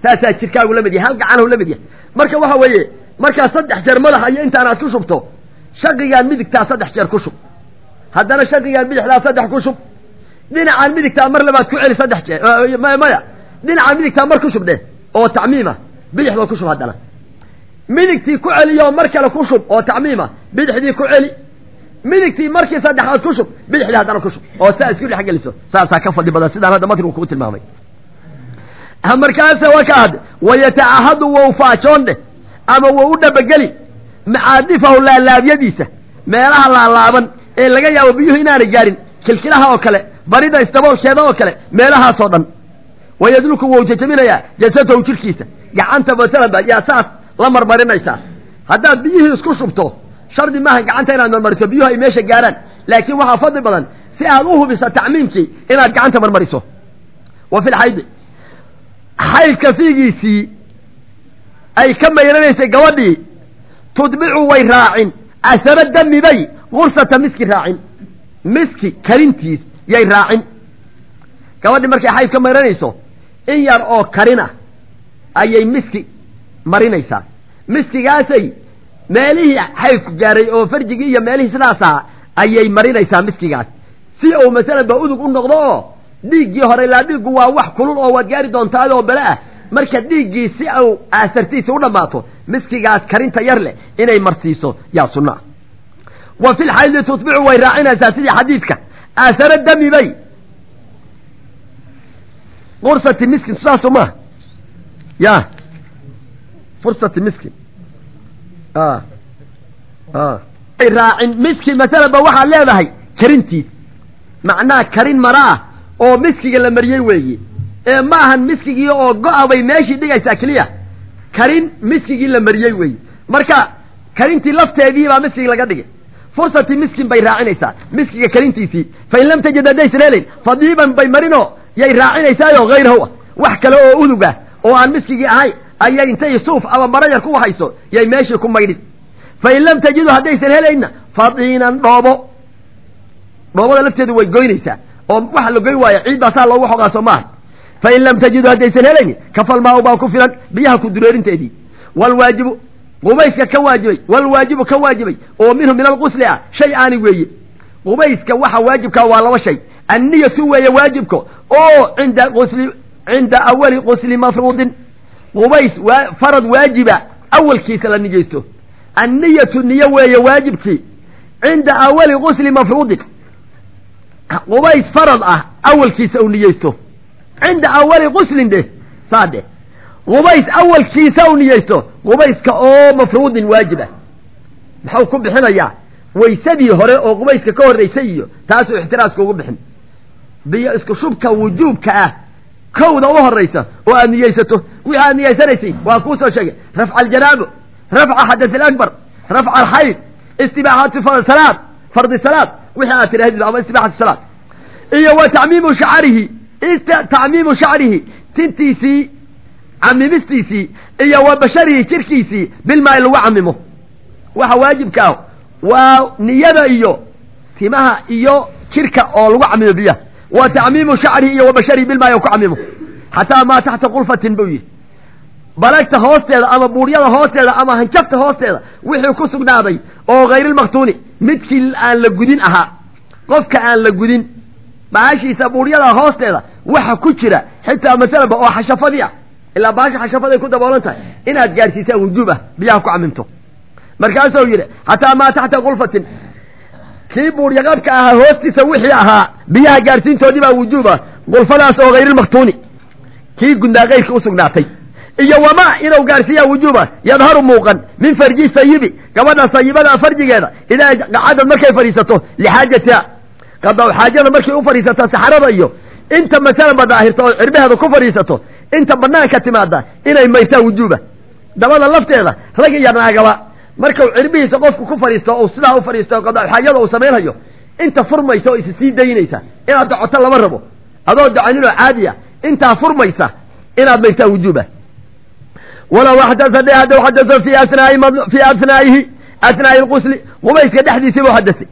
saasaa jirkaagu la mid yahay hal gacanhu la mid yahay marka waxa weeye markaa saddex jeer madaxa iyo intaan aad ku shubto shaqigaan midigtaa saddex jeer ku shub haddana shaqigaan bidixdaa saddex ku shub dhinacaan midigtaa mar labaad ku celi saddex jeer maya dhinacaan midigtaa mar ku shub dheh oo tacmiima bidixdoo ku shub haddana midigtii ku celiyo mar kale ku shub oo tacmiima bidixdii ku celi midigtii markii saddexaad ku shub bidixdii haddana ku shub oo saa isku dhex geliso saasaa ka fadli badan sidaan hadda matrigu kuu tilmaamay markaase wakaad wayatacahadu wou faajoon dheh ama wou u dhabageli macaadifahu laalaabyadiisa meelaha laalaaban ee laga yaabo biyuhu inaanay gaarin kilkilaha oo kale barida isdaboolkeeda oo kale meelahaasoo dhan wayadluku wou jajaminayaa jasadahu jirhkiisa gacanta masalaba yaa saas la marmarinaysaa haddaad biyihii isku shubto shardi maaha gacanta inaad marmariso biyuhu ay meesha gaaraan laakiin waxaa fadli badan si aad u hubiso tacmiimkii inaad gacanta marmariso wa fi lxaydi xaydka fiigiisii ay ka mayranaysay gabadhii tudbicu way raacin asara dami bay gursata miski raacin miski karintiis yay raacin gabadhii markay xayd ka mayranayso in yar oo karina ayay miski marinaysaa miskigaasay meelihii xaydku gaaray oo farjigii iyo meelihii sidaasaa ayay marinaysaa miskigaas si uu masalan ba udug u noqdo oo dhiiggii hore ilaa dhiiggu waa wax kulul oo waad gaari doontaa adoo bele ah marka dhiiggii si uu aasartiisa u dhammaato miskigaas karinta yar leh inay marsiiso yaa sunna wa fi lxaydi tutbicu way raacinaysaa sidii xadiidka aasara dami bay qursati miskin saaso maaha ya fursati miskin ay raacin miski masalaba waxaad leedahay karintiis macnaha karin mara ah oo miskiga la mariyey weeye ee ma ahan miskigii oo go-a bay meeshii dhigaysaa keliya karin miskigii la mariyey weeye marka karintii lafteedii baa miskigi laga dhigay fursati miskin bay raacinaysaa miskiga karintiisii fain lam tajid haddaysan helayn fadiiban bay marinoo yay raacinaysaayoo hayrahu ah wax kale oo udug ah oo aan miskigii ahayn ayay intay suuf ama maro yar ku hayso yay meeshii ku maydhin fain lam tajidu haddaysan helayna fadiinan dhoobo dhoobada lafteedu way goynaysaa oo waxa la goyn waaya ciid baasaa loogu xogaaso maaha fain lam tajidu haddaysan helayni kafalmaa baa ku filan biyaha ku dureerinteedii walwaajibu qubayska ka waajibay walwaajibu ka waajibay oo minhu min alqusli ah shay aani weeye qubayska waxa waajibkaa waa laba shay anniyatu weeye waajibka oo cinda qusli cinda awali qusli mafruudin qubays waa farad waajiba awalkiisa la niyeysto anniyatu niyo weeye waajibkii cinda awali qusli mafruudin qubays farad ah awalkiisa uu niyeysto cinda awali quslin dheh saa dheh qubays awalkiisa u niyeysto qubayska oo mafruudin waajibah muxuu ku bixinayaa waysadii hore oo qubayska ka horraysay iyo taasuu ixtiraaska ugu bixin biyo isku shubka wujuubka ah kowda u horraysa oo aad niyeysato wixii aad niyeysanaysay waa kuu soo sheegay rafca aljanaabo rafca xadas alakbar rafca alxayd istibaaxatu salaad fardi salaad wixii aad tidhahdid ama istibaaxatu salaad iyo wa tacmiimu shacarihi tacmiimu shacrihi tintiisii camimistiisii iyo wa basharihi jirkiisii bilmaa lagu camimo waxa waajibka ah waa niyada iyo timaha iyo jirka oo lagu camimo biyaha wa tacmiimu shacrihi iyo wa basharihi bilmaa ku camimo xataa maa taxta qulfatin buu yihi balagta hoosteeda ama buuryada hoosteeda ama hanjabta hoosteeda wixii ku sugnaaday oo hayrilmaktuuni midkii aan la gudin ahaa qofka aan la gudin baashiisa buuryada hoosteeda waxa ku jira xitaa masalaba oo xashafadii ah ilaa baasha xashafaday ku daboolan tahay inaad gaadhsiisaan wujuub ah biyaha ku camimto markaasuu yidhi xataa maa taxta qulfatin kii buuryaqabka ahaa hoostiisa wixii ahaa biyaha gaadhsiintoodii baa wujuub ah qulfadaas oo hayrilmaktuuni kii gundaaqayrka u sugnaatay iyo wamaa inuu gaadhsiiyaa wujuuba yadharu muuqan min farji sayibi gabadha sayibada farjigeeda idaa qacadad markay fadhiisato lixaajatiha qadaw xaajada markay u fadhiisato saxarada iyo inta masalan ba daahirta oo cirbaheeda ku fadhiisato inta banaanka timaada inay maytaa wujuuba dabada lafteeda rag iyo naagaba markau cirbihiisa qofku ku fadhiisto u sidaa u fadhiisto qadaw xaajada uu samaynhayo inta furmaysa oo isi sii daynaysa inaad docoto lama rabo adoo docaninoo caadiya intaa furmaysa inaad maytaa wujuuba walow xadasa de hadduu xadaso fi asnaai fi asnaa'ihi asnaa'i lqusli qubayska dhexdiisii buu xadasay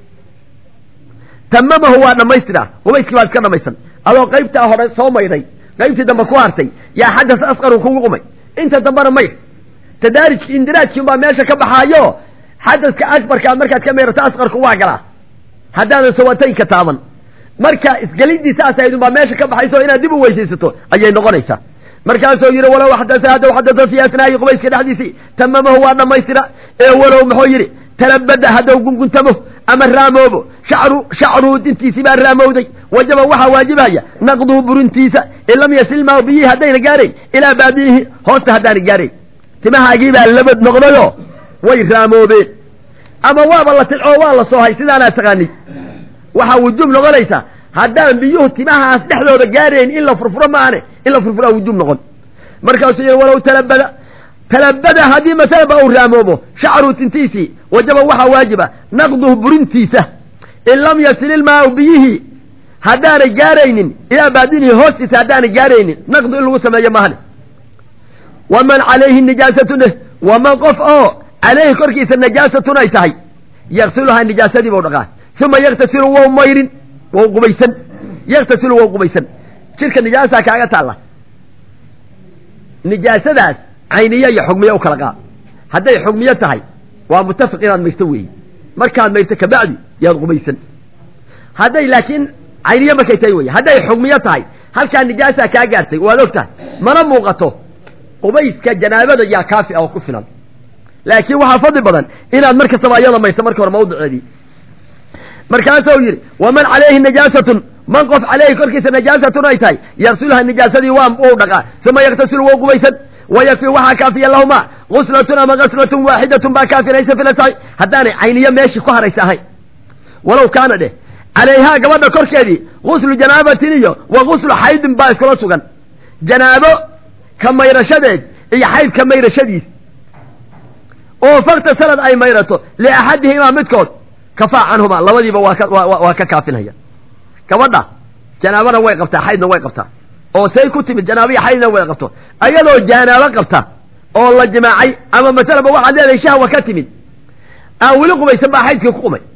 tamamahu waa dhammaystiraa qubayskii baa iska dhamaysan adoo qaybtaa hore soo maydhay qaybtii dambe ku hartay yaa xadas asqaru kugu qumay inta dambena mayr tadaarijki indiraajkii unbaa meesha ka baxaayo xadaska akbarkaa markaad ka mayrato asqarku waa galaa haddaadan sawataynka taaban marka isgelidii saas ahayd unbaa meesha ka baxayso inaad dib u weysaysato ayay noqonaysaa markaasuu yidhi walow xadasa haddaw xadasa fii asnaa'i qubayska dhexdiisii tamamahu waa dhammaystira ee walow muxuu yidhi talabada haddaw gunguntamo ama raamoobo shacru shacruhu dintiisii baa raamowday wajaba waxaa waajibaya naqduhu burintiisa in lam yasil maa biyihi haddayna gaarayn ilaa baadiyihi hoosta haddaana gaarayn timahaagii baa labad noqdayo way raamoobeen ama waaba la tilcoo waa la soohay sidaanaa taqaanid waxaa wujuub noqonaysaa haddaan biyuhu timahaas dhexdooda gaarayn in la furfuro maane in la furfuraa wujuub noqon markaasuu yidhi walow talabada talabada haddii masalaba uu raamoobo shacru tintiisii wajaba waxaa waajiba naqduhu burintiisa in lam yasil ilmaau biyihii haddaanay gaaraynin ilaa baadinihi hoostiisa haddaanay gaaraynin naqdu in lagu sameeyo mahane waman calayhi nijaasatun eh waman qof oo calayhi korkiisa najaasatun ay tahay yaksiluhaa nijaasadii bau dhaqaa uma yaktasilu wow mayrin wow qubaysan yaktasilu wow qubaysan jirka nijaasaa kaaga taalla nijaasadaas cayniye iyo xugmiye u kala qaad hadday xugmiye tahay waa mutafiq inaad mayrto weeye markaad mayrto kabacdi yaad qubaysan hadday laakiin cayniye markay tahay weye hadday xugmiye tahay halkaa nijaasaa kaa gaartay waad og tahay mana muuqato qubayska janaabada yaa kaafi ah oo ku filan laakiin waxaa fadli badan inaad mar kastaba ayada mayrto marka hore mawdiceedii markaasuu yidhi waman calayhi najaasatun man qof calayhi korkiisa najaasatun ay tahay yaksiluha nijaasadii waa uu dhaqaa uma yaktasilu wou qubaysan wayakfi waxaa kaafiya lahuma guslatun ama gaslatun waaxidatun baa kaafinaysa filasaxi haddaanay cayniyo meeshii ku haraysa ahayn walow kaana dheh calayhaa gabadha korkeedii guslu janaabatin iyo wa guslu xaydin baa iskula sugan janaabo ka mayrashadeed iyo xayd ka mayrashadiis oo fakta sanad ay mayrato liaxadihimaa midkood kafaa canhuma labadiiba waa ka waa ka kaafinaya gabadha janaabana way qabtaa xaydna way qabtaa oo say ku timid janaabiya xaydna way qabto ayadoo janaabo qabta oo la jimaacay ama masalaba waxaad leedahay shahwa ka timid aan weli qubaysan baa xaydkii ku qumay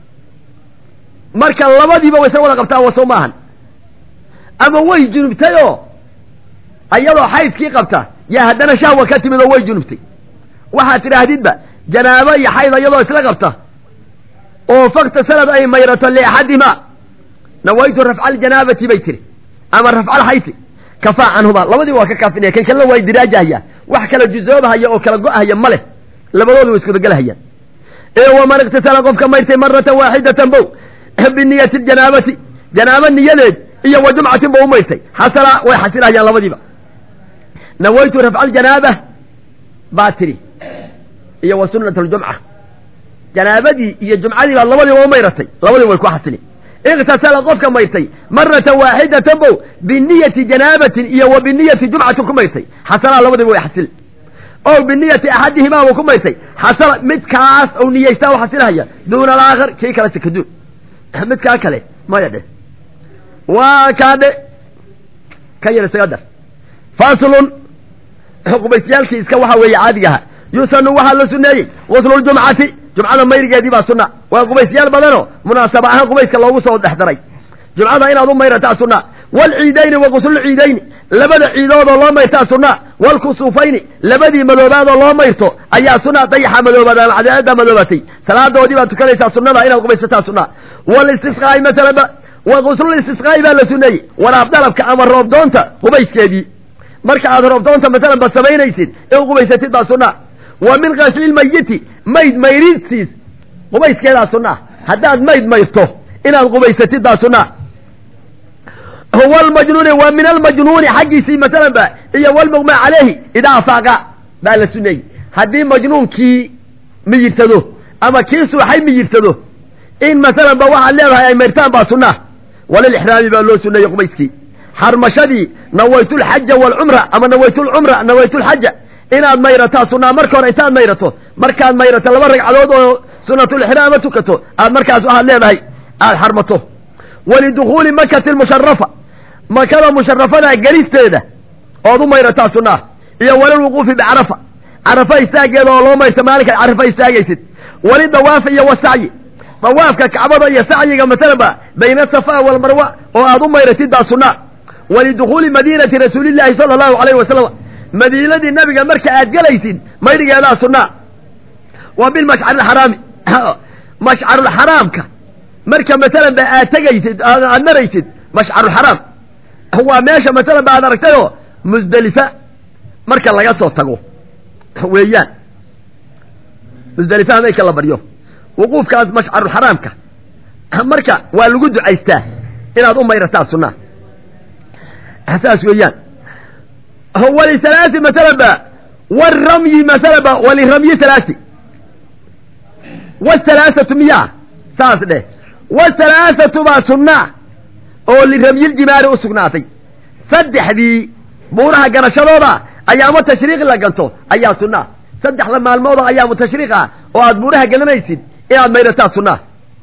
marka labadiiba waysan wada qabtaa waso maahan ama way junubtay oo ayadoo xaydkii qabta yaa haddana shahwa ka timid oo way junubtay waxaad tidhaahdidba janaabo iyo xayd iyadoo isla qabta oo fakta sanad ay mayrato liaxadimaa nawaytu rafca aljanaabati bay tiri ama rafca alxayti kafaa canhuma labadiiba waa ka kaafinaya kan kalena waa idiraajahayaa wax kala jusoobahaya oo kala go-ahaya ma leh labadooda way iskudagelahayaan ee waman iktasala qofka mayrtay maratan waaxidatan bow biniyati janaabati janaabo niyadeed iyo wa jumcatin ba u mayrtay xasala way xasilahayaan labadiiba nawaytu rafca aljanaaba baa tiri iyo wa sunat aljumca janaabadii iyo jumcadii baad labadiiba u mayratay labadiiba way ku xasili iktasala qofka mayrtay maratan waaxidatan bow biniyati janaabatin iyo wa biniyati jumcatin ku mayrtay xasalaha labadiiba way xasili o biniyati axadihimaa buu ku mayrtay xasala midkaas ou niyeystaa u xasilahaya duuna alaakhar kii kale sakaduun midkaa kale maya dhe waa kaa dhe ka yar isaga dar faslun qubaysyaalkii iska waxa weeye caadigaha yusanu waxaa la suneeyey gusluljumcati jumcada mayrigeedii baa sunna waa qubaysyaal badanoo munaasaba ahaan qubayska loogu soo dhex daray jumcada inaad u mayrataa sunna waalciidayni wa guslulciidayni labada ciidoodoo loo mayrtaa sunna waalkusuufayni labadii madoobaadoo loo mayrto ayaa sunna dayaxa madoobaad ama cadeecada madoobatay salaadoodii baad tukanaysaa sunnada inaad qubaysataa sunna walistisqaa'i masalaba wa guslulistisqaa'i baa la suneeyey waraab dalabka ama roobdoonta qubayskeedii marka aad roobdoonta masalan ba samaynaysid in qubaysatid baa sunna wa min qaslilmayiti mayd mayridsiis qubayskeedaa sunna haddaad mayd mayrto inaad qubaysatid baa sunna huwa almajnuuni wa min almajnuuni xaggiisii masalan ba iyo walmuqma caleyhi idaa afaaqa baa la suneeyey haddii majnuunkii miyirsado ama kii suuxay miyirsado in masalan ba waxaad leedahay ay mayrtaan baa sunna walilixraami baa loo suneeyey qubayskii xarmashadii nawaytulxaja waalcumra ama nawaytulcumra nawaytulxaja inaad mayrataa sunnaa marka hore intaad mayrato markaad mayrato laba ragcadood oo sunatulixraama tukato aad markaas waxaad leedahay aada xarmato walidukhuuli makati lmusharafa makada musharafada gelisteeda ood u mayrataa sunnaa iyo walilwuquufi bicarafa carafa istaageeda oo loo mayrta maalinkaad carafa istaagaysid walidawaafi iyo wasacyi dawaafka kacbada iyo sacyiga masalanba bayna safa walmarwa oo aad u mayratid baa sunnaa walidukhuuli madiinati rasuulillaahi sala allahu alayhi wasalam madiinadii nabiga marka aad gelaysid maydhigeedaa sunnaa waa bilmashcarixaraami mashcarulxaraamka marka masalan ba aad tegaysid aad maraysid mashcarulxaraam waa meesha masalan ba aad aragtayoo musdelifa marka laga soo tago weeyaan musdelifa hameynka la baryo wuquufkaas mashcarulxaraamka marka waa lagu ducaystaa inaad u mayrataa sunnaa saas weeyaan walisalaasi masalan ba waramyi masalan ba waliramyi salaasi wasalaasatu miyaa saas dheh wasalaasatu baa sunnaa oo liramyiljimaari u sugnaatay saddexdii buuraha ganashadooda ayaamo tashriiq la ganto ayaa sunnaa saddexda maalmooda ayaamu tashriiq ah oo aad buuraha gananaysid inaad mayrataa sunnaa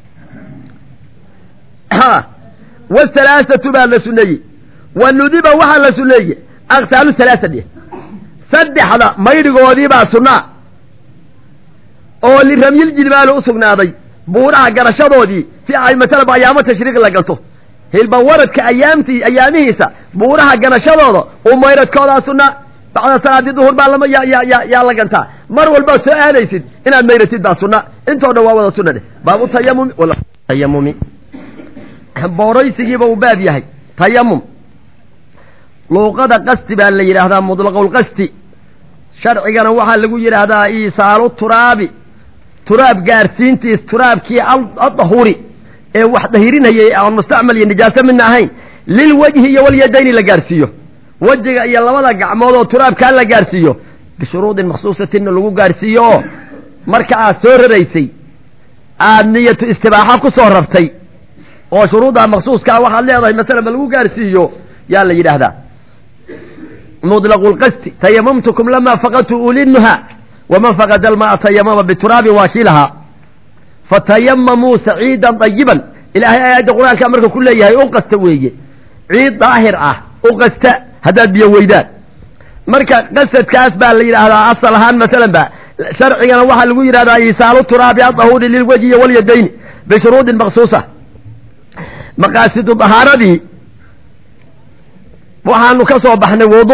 wasalaasatu baa la suneeyey wa nudiba waxaa la suneeyey aktaalu salaasa dheh saddexda maydhigoodii baa sunnaa oo liramyiljimaali u sugnaaday buuraha garashadoodii si ay masalaba ayaamo tashriiq la ganto hilbawaradka ayaamtii ayaamihiisa buuraha ganashadooda u mayradkoodaa sunnaa bacda salaadii duhur baa lama yaa la gantaa mar walbaad soo aadaysid inaad mayratid baa sunna intoo dhan waa wada sunna dheh baabu tayamumi tayamumi booraysigiiba uu baab yahay tayamum luuqada qasti baa la yidhaahdaa mutlaqulqasti sharcigana waxaa lagu yidhaahdaa iisaalu turaabi turaab gaarsiintiis turaabkii adahuri ee wax dahirinayay aan mustacmal iyo nijaaso midna ahayn lilwejhi iyo walyadayni la gaarsiiyo wejiga iyo labada gacmood oo turaabkaa la gaarsiiyo bishuruudin maksuusatinna lagu gaarsiiyo oo marka aad soo raraysay aad niyatu istibaaxa ku soo rartay oo shuruuddaa maksuuskaa waxaad leedahay masalan ba lagu gaarsiiyo yaa la yidhaahdaa mutlaqulqasti tayamamtukum lamaa faqadtu ulinnuha waman faqada alma'a tayamama bituraabin waa kii lahaa fatayamamuu saciidan dayiban ilaahay aayadda qur-aanka marka ku leeyahay u qasta weeye ciid daahir ah u qasta haddaad biyo weydaan marka qasadkaas baa la yidhaahdaa asal ahaan masalan ba sharcigana waxaa lagu yidhahdaa isaalu turaabi adahuri lilwejhi walyadayni bishuruudin maksuusa maqaasidu dahaaradii waxaanu ka soo baxnay wudu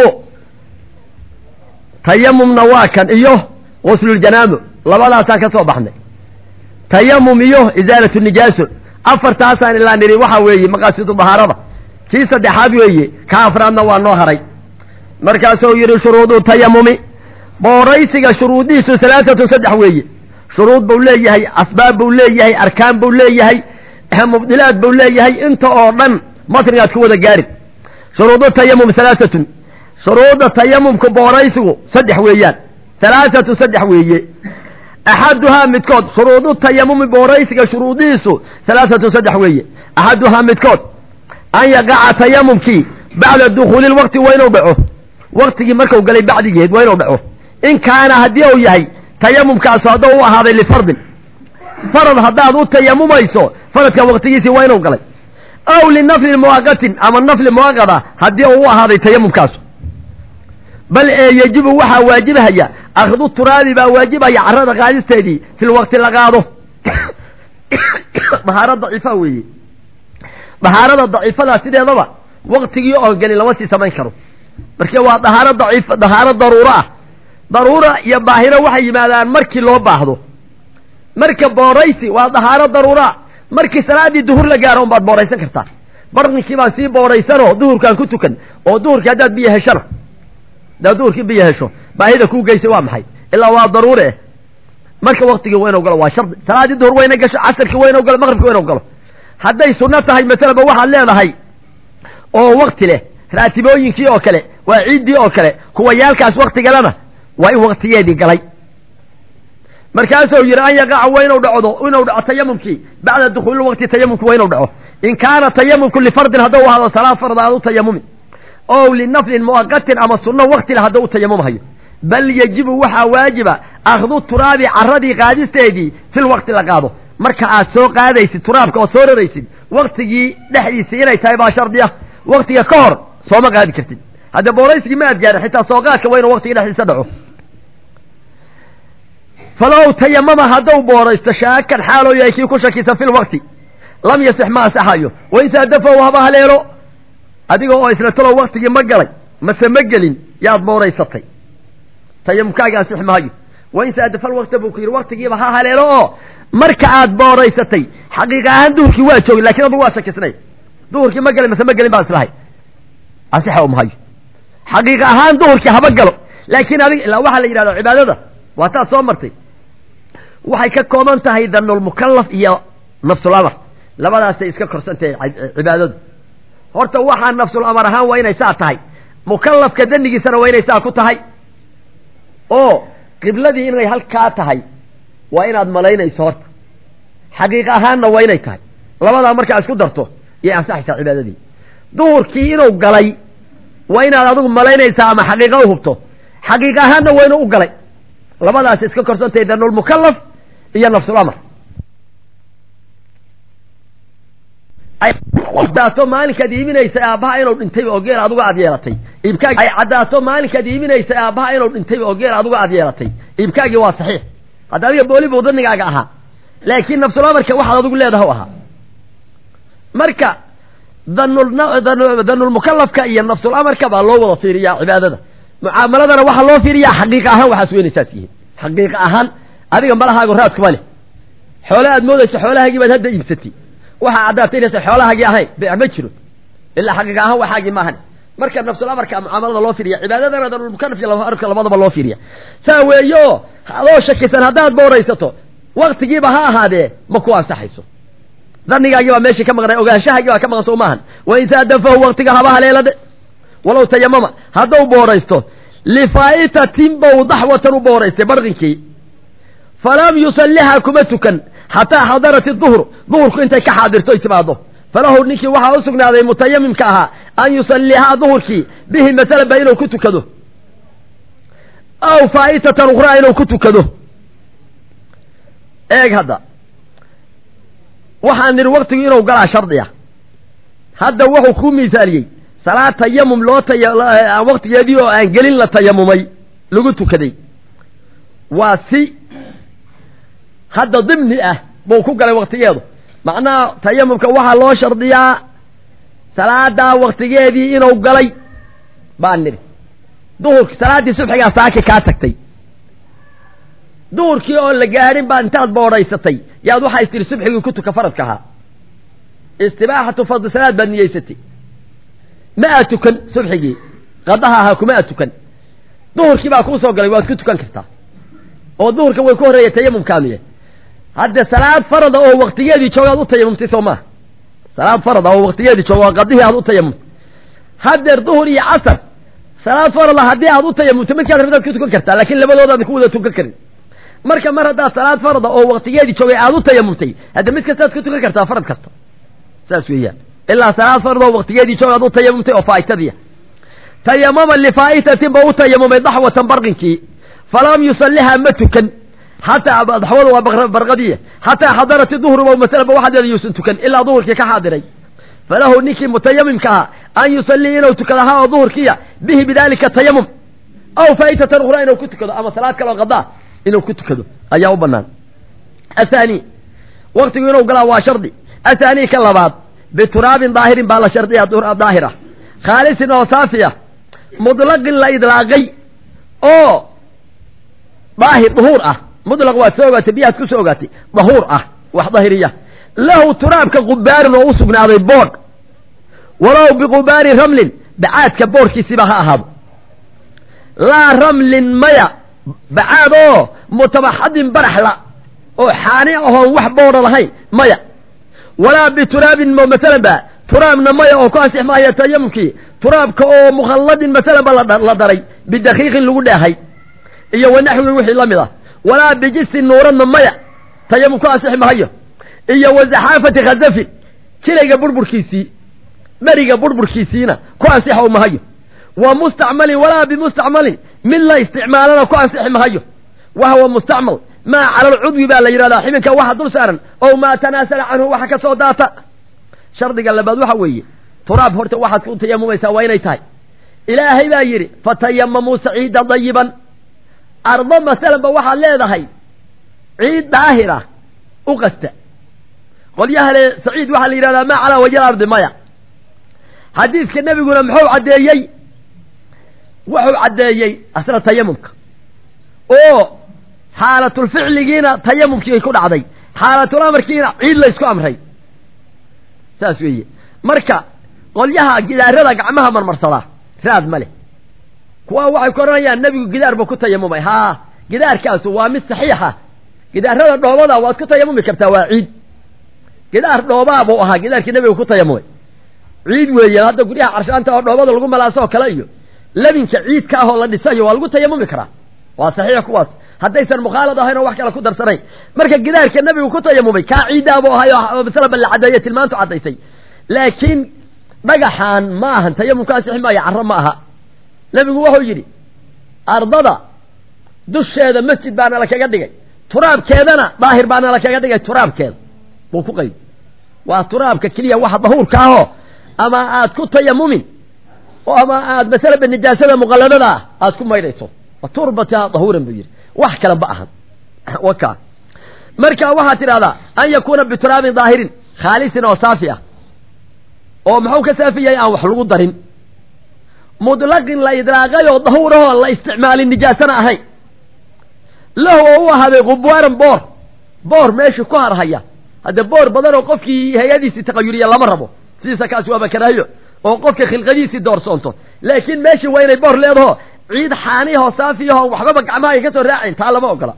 tayamumna waa kan iyo gusluljanaamo labadaasaan ka soo baxnay tayamum iyo isaalatu nijaaso afartaasaan ilaa niri waxa weeye maqaasidu dahaarada kii saddexaad weeye ka afraadna waa noo haray markaasuu yidhi shuruudu tayamumi booraysiga shuruudihiisu salaasatu saddex weeye shuruud buu leeyahay asbaab buu leeyahay arkaan buu leeyahay mubdilaad buu leeyahay inta oo dhan matnigaad ku wada gaarin shuruudu tayamum salaasatun shuruudda tayamumka booraysigu saddex weeyaan salaasatu saddex weeye axaduhaa midkood shuruudu tayamumi booraysiga shuruudihiisu salaasatu saddex weeye axaduhaa midkood an yaqaca tayamumkii bacda dukhuuli lwaqti waa inuu dhaco waktigii marku galay bacdigeed waa inuu dhaco in kaana haddii uu yahay tayamumkaasu hadduu u ahaaday lifardin farad haddaad u tayamumayso faradka waktigiisii waa inuu galay aw linaflin muwaqatin ama nafli muwaqada haddii uu u ahaaday tayamumkaasu bal ee yejibu waxaa waajibhaya akhdu turaabi baa waajibaya carrada qaadisteedii fil waqti la qaado dahaaro daciifa weeye dahaarada daciifadaa sideedaba waktigii oo gelin lama sii samayn karo marka waa dahaaro daciif dahaaro daruuro ah daruura iyo baahiro waxay yimaadaan markii loo baahdo marka booraysi waa dahaaro daruuraa markii salaaddii duhur la gaaro unbaad booraysan kartaa barninkii baan sii booraysanoo duhurkaan ku tukan oo duhurkii haddaad biyo heshana haddaad duhurkii biyo hesho baahida kuu geysay waa maxay ilaa waa daruure eh marka waktigii waa inuu galo waa shardi salaaddii duhur wayna gasho casarkii waa inuu galo maqribkii waa inuu galo hadday sunno tahay masalaba waxaad leedahay oo wakti leh raatibooyinkii oo kale waa ciiddii oo kale kuwa yaalkaas waktigalena waa in waktigeedii galay markaasuu yidhi an yaqaca waa inuu dhacdo inuu dhaco tayamumkii bacda dukhuuli waqti tayamumki waa inuu dhaco in kaana tayamumku lifardin hadduu ahaado salaad farda aad u tayamumi ow linaflin muwaqatin ama sunno wakti le hadduu u tayamumhayo bal yejibu waxaa waajiba akhdu turaabi carradii qaadisteedii fil waqti la qaado marka aad soo qaadaysid turaabka oo soo raraysid waktigii dhexdiisii inay tahay baa shardi ah waktiga ka hor sooma qaadi kartid hadde booraysigii ma aad gaarin xitaa soo qaadka waa inuu waktiga dhexdiisa dhaco falow tayamama hadduu booraysto shaakan xaaloo yahay kii ku shakisan fil wakti lam yasix ma asaxayo wain saadafahu haba haleelo adiga oo isla talow waktigii ma galay mase ma gelin yaad booraysatay tayamumkaaga ansixi maayo wain saadafal wakta buu ku yidhi waktigiiba ha haleelo oo marka aad booraysatay xaqiiqa ahaan duhurkii waa joogay lakin adugu waa shakisnay duhurkii ma galay mase ma gelin baan islahay ansixa u mahayo xaqiiqa ahaan duhurkii haba galo laakiin adig ilaa waxaa la yidhahda cibaadada waa taad soo martay waxay ka kooban tahay danulmukallaf iyo nafsul amar labadaasay iska korsantahay cibaadadu horta waxaa nafsul amar ahaan waa inay saa tahay mukallafka danigiisana waa inay saa ku tahay oo qibladii inay halkaa tahay waa inaad malaynayso horta xaqiiq ahaanna waa inay tahay labadaa markaa isku darto yay ansaxaysaa cibaadadii duhurkii inuu galay waa inaad adigu malaynaysaa ama xaqiiqa u hubto xaqiiq ahaanna waa inuu u galay labadaas iska korsantahay danulmukallaf iyo nafsul amar caddaato maalinkaad iibinaysay aabbaha inuu dhintayba oo geel aduga aad yeelatay iibkaagi ay caddaato maalinkaad iibinaysay aabbaha inuu dhintayba oo geel aduga aad yeelatay iibkaagii waa saxiix hadda adiga booli buu danigaaga ahaa laakiin nafsul amarka waxaad adigu leedaha u ahaa marka danul danulmukallafka iyo nafsul amarka baa loo wada fiiriyaa cibaadada mucaamaladana waxaa loo fiiriyaa xaqiiqa ahaan waxaas weynaysaas yihiin xaqiiqa ahaan adiga malahaago raadkuma leh xoole aad moodayso xoolahaagii baad hadda iibsatay waxaa caddaatay inaysan xoolahaagii ahayn beec ma jiro ilaa xaqiiqa ahaan waxaagii maahan marka nafsul amarka mucaamalada loo fiiriya cibaadadana danulmukallaf iyo amarka labadaba loo fiiriya saa weeyo adoo shakisan haddaad booraysato waktigiiba ha ahaadee ma ku ansaxayso danigaagii baa meeshii ka maqnay ogaanshahaagii baa ka maqan soo maahan wain saadafahu waktiga haba haleelade walow tayamama haddau booraysto lifaa'itatin bow daxwatan u booraystay barqinkii falam yusalliha kuma tukan xataa xadarat duhru duhurku intay ka xaadirto ay timaado falahu ninkii waxaa u sugnaaday mutayamimka ahaa an yusallihaa duhurkii bihi masalan ba inuu ku tukado aw faa'itatan ukhraa inuu ku tukado eeg hadda waxaan nidhi waktigu inuu galaa shardi ah hadda wuxuu kuu misaaliyey salaad tayamum loo taya waktigeedii oo aan gelin la tayamumay lagu tukaday waa si hadda dimni ah buu ku galay waktigeedu macnaha tayamumka waxaa loo shardiyaa salaadaa waktigeedii inuu galay baan nidhi duhurki salaaddii subxigaa saaki kaa tagtay duhurkii oon la gaadhin baa intaad boodhaysatay yaad waxaa istiri subxigii ku tuka faradka ahaa istibaaxatu fadli salaad baad niyeysatay ma aad tukan subxigii qadaha ahaa kuma aad tukan duhurkii baa kuu soo galay waad ku tukan kartaa oo duhurka way ku horreeya tayamumkaamiye hadde salaad farada oo waktigeedii jooga ad u tayamumtay soo maaha salaad farada oo waktigeedii jooga waa qadihii aad u tayamumtay haddeer duhur iyo casar salaad farada haddii aad u tayamumtay midkaad rabtaad ku tukan kartaa laakiin labadoodaad ku wada tukan karin marka mar haddaad salaad farada oo waktigeedii joogay aad u tayamumtay hadde mid kastaad ku tukan kartaa farad kasta saas weeyaan ilaa salaad farada oo waktigeedii joog aad u tayamumtay oo faa'itadiia tayamama lifaa'itatin ba u tayamumay daxwatan barqinkii falam yusalliha ma tukan xataa daxwadu waa barqadiya xataa xadarat duhru ba masalaba waxadeeda yuusan tukan ilaa duhurkii ka xaadiray falahu ninkii mutayamimka ahaa an yusallii inuu tukado ahaa oo duhurkiya bihi bidalika tayamum aw faa'itatan ukhraa inuu ku tukado ama salaad kaloo qadaa inuu ku tukado ayaa u banaan athani waktigu inuu galaa waa shardi athani ka labaad bituraabin daahirin baa la shardiya daahira khaalisin oo saafiya mutlaqin la idlaaqay oo daahir duhuur ah mutlaq waad soo ogaatay biyahaad ku soo ogaatay dahuur ah wax dahiriya lahu turaabka qubaarin oo u sugnaaday boodh walow biqubaari ramlin bacaadka boodhkiisiba ha ahaado laa ramlin maya bacaad oo mutabaxadin baraxla oo xaani ahoon wax boodha lahayn maya walaa bituraabin masalan ba turaabna maya oo ku ansix maaya tayamumkii turaabka oo mukhalladin masalan ba la daray bidakiiqin lagu dheehay iyo wanaxwi wixii la mid ah walaa bijisin nuuradna maya tayamum ku ansixi mahayo iyo wa zaxaafati khazafin jilayga burburkiisii beriga burburkiisiina ku ansixo mahayo wa mustacmalin walaa bimustacmalin mid la isticmaalana ku ansixi mahayo wa huwa mustacmal maa cala alcudwi baa la yidhahdaa xibinka waxa dul saaran ow maa tanaasala canhu waxa ka soo daata shardiga labaad waxa weeye turaab horta waxaad ku tayamumaysaa waa inay tahay ilaahay baa yidhi fatayamamuu saciida dayiban ardo masalan ba waxaad leedahay ciid daahira u qasta qolyaha le saciid waxaa la yidhahdaa maa calaa wajhi ardi maya xadiidka nebiguna muxuu caddeeyey wuxuu caddeeyey asna tayamumka oo xaalatulficligiina tayamumkii ku dhacday xaalatul amarkiina ciid laysku amray saas weeye marka qolyaha gidaarada gacmaha marmarsadaa raad ma leh kuwa waxay ku odhanayaan nebigu gidaar buu ku tayamumay haa gidaarkaasu waa mid saxiixa gidaarada dhoobada waad ku tayamumi kartaa waa ciid gidaar dhoobaa buu ahaa gidaarkii nebigu ku tayamumay ciid weeye hadda guryaha carshaanta oo dhoobada lagu malaasoo kale iyo labinka ciidka ah oo la dhisayo waa lagu tayamumi karaa waa saxiix kuwaas haddaysan mukhaalad ahayn oo wax kale ku darsanayn marka gidaarka nebigu ku tayamumay kaa ciiddaabuu ahay oo masalaba la caddeeye tilmaantu caddaysay laakiin dhagaxaan ma ahan tayamumka ansixi maayo carro ma aha nebigu wuxuu yidhi ardada dusheeda masjid baana la kaga dhigay turaabkeedana daahir baana la kaga dhigay turaabkeeda buu ku qayb waa turaabka keliya waxa dahuurka ahoo ama aad ku tayamumin oo ama aad masalaba nijaasada muqalladada ah aad ku maydhayso wa turbata dahuuran buu yidhi wax kale ma ahan waka marka waxaad tidhahdaa an yakuuna bituraabin daahirin khaalisin oo saafi ah oo muxuu ka saafi yahay aan wax lagu darin mudlaqin la idraaqay oo dahuurahoo la isticmaalin nijaasana ahayn lahu oo u ahaaday qubwaaran boor boor meesha ku harhaya hadde boor badan oo qofkii hay-adiisii taqayuriya lama rabo sidiisa kaasi waaba karaayo oo qofka khilqadiisii doorsoonto laakiin meeshii waa inay boor leedaho ciid xaanihoo saafiyaho waxbaba gacmaha ay ka soo raacayn taa lama ogola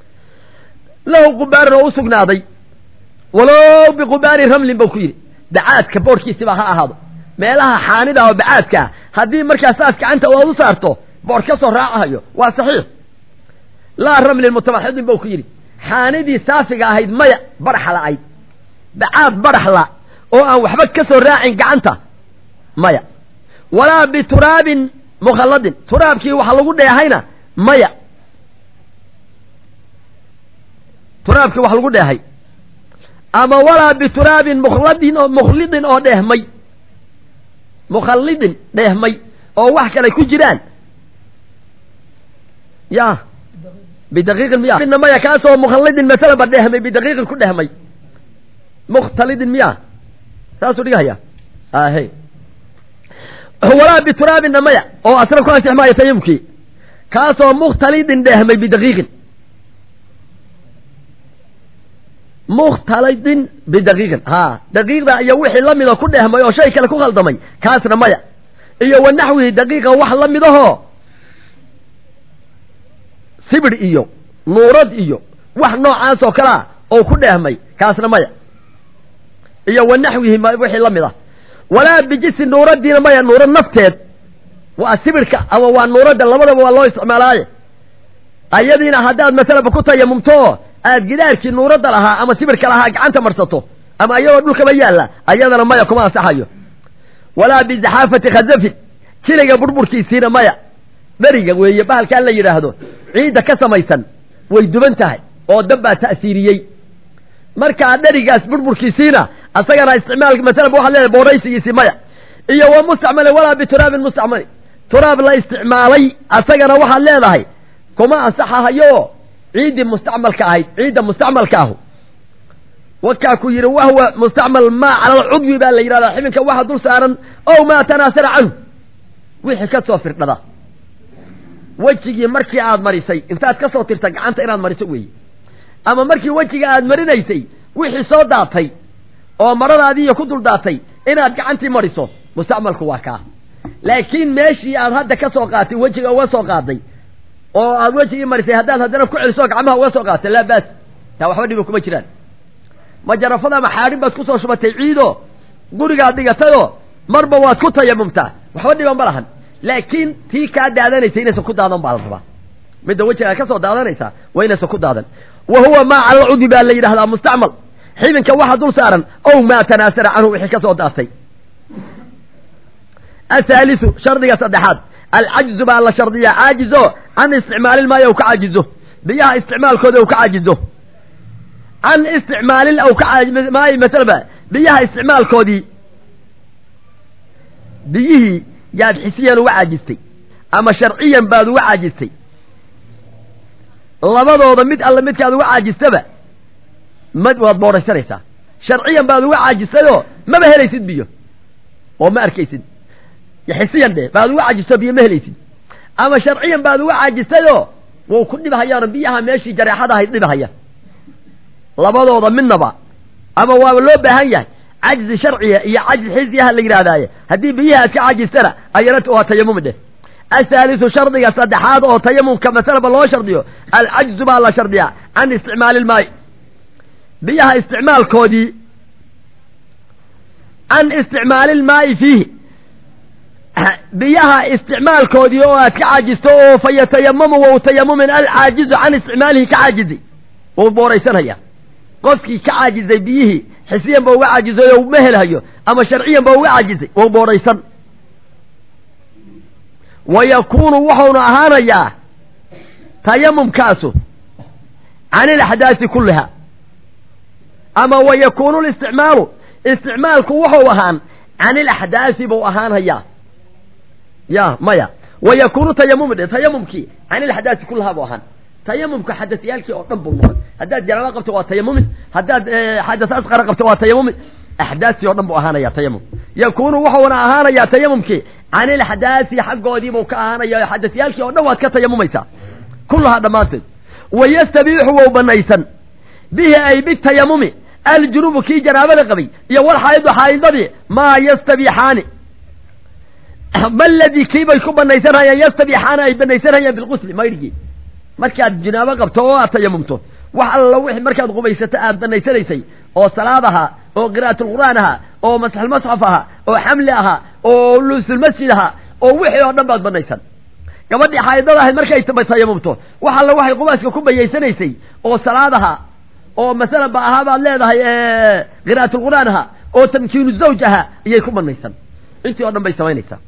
lahu qubaaran oo u sugnaaday walow biqubaari ramlin bau ku yidhi bacaadka boorkiisiba ha ahaado meelaha xaanida oo bacaadkaa haddii markaa saas gacanta oad u saarto boor ka soo raacahayo waa saxiix laa ramlin mutabaxidin bau ku yidhi xaanidii saafiga ahayd maya barax la-ayd bacaad baraxla oo aan waxba ka soo raacin gacanta maya walaa bituraabin mukhalladin turaabkii waxa lagu dheehayna maya turaabkii wax lagu dheehay ama walaa bituraabin mukhladin oo mukhlidin oo dheehmay mukhallidin dheehmay oo wax kale ku jiraan ya bidaqiiqin miya maya kaasoo mukhallidin masalaba dheehmay bidaqiiqin ku dhehmay mukhtalidin miya saasuu dhigahaya ahe walaa bituraabinna maya oo asna ku ansix maayo tayamumkii kaasoo mukhtalidin dheehmay bidaqiiqin mukhtalidin bidaqiiqin ha daqiiqda iyo wixii la mida ku dhehmay oo shay kale ku khaldamay kaasna maya iyo wa naxwihi daqiiqa wax la midahoo sibir iyo nuurad iyo wax noocaas oo kalea oo ku dheehmay kaasna maya iyo wa naxwihi wixii la mid ah walaa bijisi nuuradiina maya nuurad nafteed waa sibirka ama waa nuuradda labadaba waa loo isticmaalaaye ayadiina haddaad masalaba ku tayamumto aad gidaarkii nuuradda lahaa ama sibirka lahaa gacanta marsato ama iyadoo dhulkaba yaalla ayadana maya kuma ansaxayo walaa bizaxaafati khazafin jiliga burburkiisiina maya beriga weeye bahalkaa la yidhaahdo ciidda ka samaysan way duban tahay oo dab baa ta'siiriyey markaa dherigaas burburkiisiina asagana isticmaal masalaba waxaad leedahay booraysigiisi maya iyo wa mustacmalin walaa bituraabin mustacmali turaab la isticmaalay asagana waxaad leedahay kuma ansaxahayo ciiddii mustacmalka ahayd ciidda mustacmalka ahu wakaa ku yidhi wahwa mustacmal maa cala alcudwi baa la yidhahdaa xibinka waxa dul saaran ow maa tanaasara canhu wixii ka soo firdhada wejigii markii aad marisay intaad ka soo tirta gacanta inaad mariso weeye ama markii wejiga aad marinaysay wixii soo daatay oo maradaadiiyo ku dul daatay inaad gacantii mariso mustacmalku waa kaa laakiin meeshii aad hadda ka soo qaatay wejiga uga soo qaaday oo aad wejigii marisay haddaad haddana ku celiso gacmaha uga soo qaatay laa baas taa waxba dhiba kuma jiraan majarafada ama xaadhin baad kusoo shubatay ciido gurigaad dhigatayoo marba waad ku tayamumtaa waxba dhiban ma lahan laakiin tii kaa daadanaysa inaysan ku daadan baa la rabaa midda wejigaa ka soo daadanaysa waa inaysan ku daadan wa huwa maa cala alcudwi baa la yidhahdaa mustacmal xibinka waxa dul saaran ow maa tanaasara canhu wixii ka soo daatay athaalisu shardiga saddexaad alcajzu baa la shardiyaa caajizo can isticmaalil maayo u ka caajizo biyaha isticmaalkooda u ka caajizo can isticmaalil aw ka maayo masalaba biyaha isticmaalkoodii biyihii yaad xisiyan uga caajistay ama sharciyan baad uga caajistay labadooda mid alle midkaad uga caajistaba mad waad booraysanaysaa sharciyan baad uga caajistayoo maba helaysid biyo oo ma arkaysid xisiyan dheh baad uga cajisto biyo ma helaysid ama sharciyan baad uga cajistayoo wuu ku dhibhayaano biyaha meeshii jareexada ahayd dhibhaya labadooda midnaba ama waaba loo baahan yahay cajzi sharciya iyo cajzi xisiyaha la yidhahdaaye haddii biyaha aad ka cajistana ayarat waa tayamumi dheh athaalisu shardiga saddexaad oo tayamumka masalaba loo shardiyo alcajzu baa la shardiyaa can isticmaali ilmaayi biyaha isticmaalkoodii can isticmaali ilmaa'i fiihi biyaha isticmaalkoodii oo aad ka caajisto oo fa yatayamamu wau tayamumin alcaajizu can isticmaalihi ka caajizay wuu booraysanaya qofkii ka caajizay biyihii xisiyan ba uga caajizay oo ma helhayo ama sharciyan ba uga caajizay wuu booraysan wa yakuunu wuxuuna ahaanayaa tayamumkaasu can ilaxdaasi kulliha ama wa yakuunu listicmaalu isticmaalku wuxuu ahaan can ilaxdaasi buu ahaanhayaa ya maya wa yakuunu tayamumi dhe tayamumkii can ilaxdaasi kullahaa buu ahaan tayamumka xadasyaalkii oo dhan buu noqon haddaad janaaba qabto waa tayamumin haddaad xadas asqara qabto waa tayamumin axdaastii o dhan buu ahaanaya tayamum yakuunu wuxuuna ahaanayaa tayamumkii can ilaxdaasi xaggoodii buu ka ahaanaya xadasyaalkii oo dhan waad ka tayamumaysaa kullahaa dhammaanteed wayastabiixu wou banaysan bihi ay bitayamumi aljunubu kii janaabada qabay iyo walxaa'idu xaa'idadii maa yastabiixaani ma ladii kii bay ku banaysanhayaan yastabiixaana ay banaysanhayaan bilqusli maydhigii markaad janaabo qabto oo aad tayamumto wax alla wixii markaad qubaysato aad banaysanaysay oo salaad ahaa oo qira'atulqur'aan ahaa oo masxalmasxaf ahaa oo xamli ahaa oo lusulmasjid ahaa oo wixii oo dhan baad banaysan gabadhii xaa'idada ahayd markay tayamumto wax alla waxay qubaaska ku bayaysanaysay oo salaad ahaa oo masalan ba ahaa baad leedahay qira'atulqur'aan ahaa oo tamkiinu zawj ahaa iyay ku banaysan intii o dhan bay samaynaysaa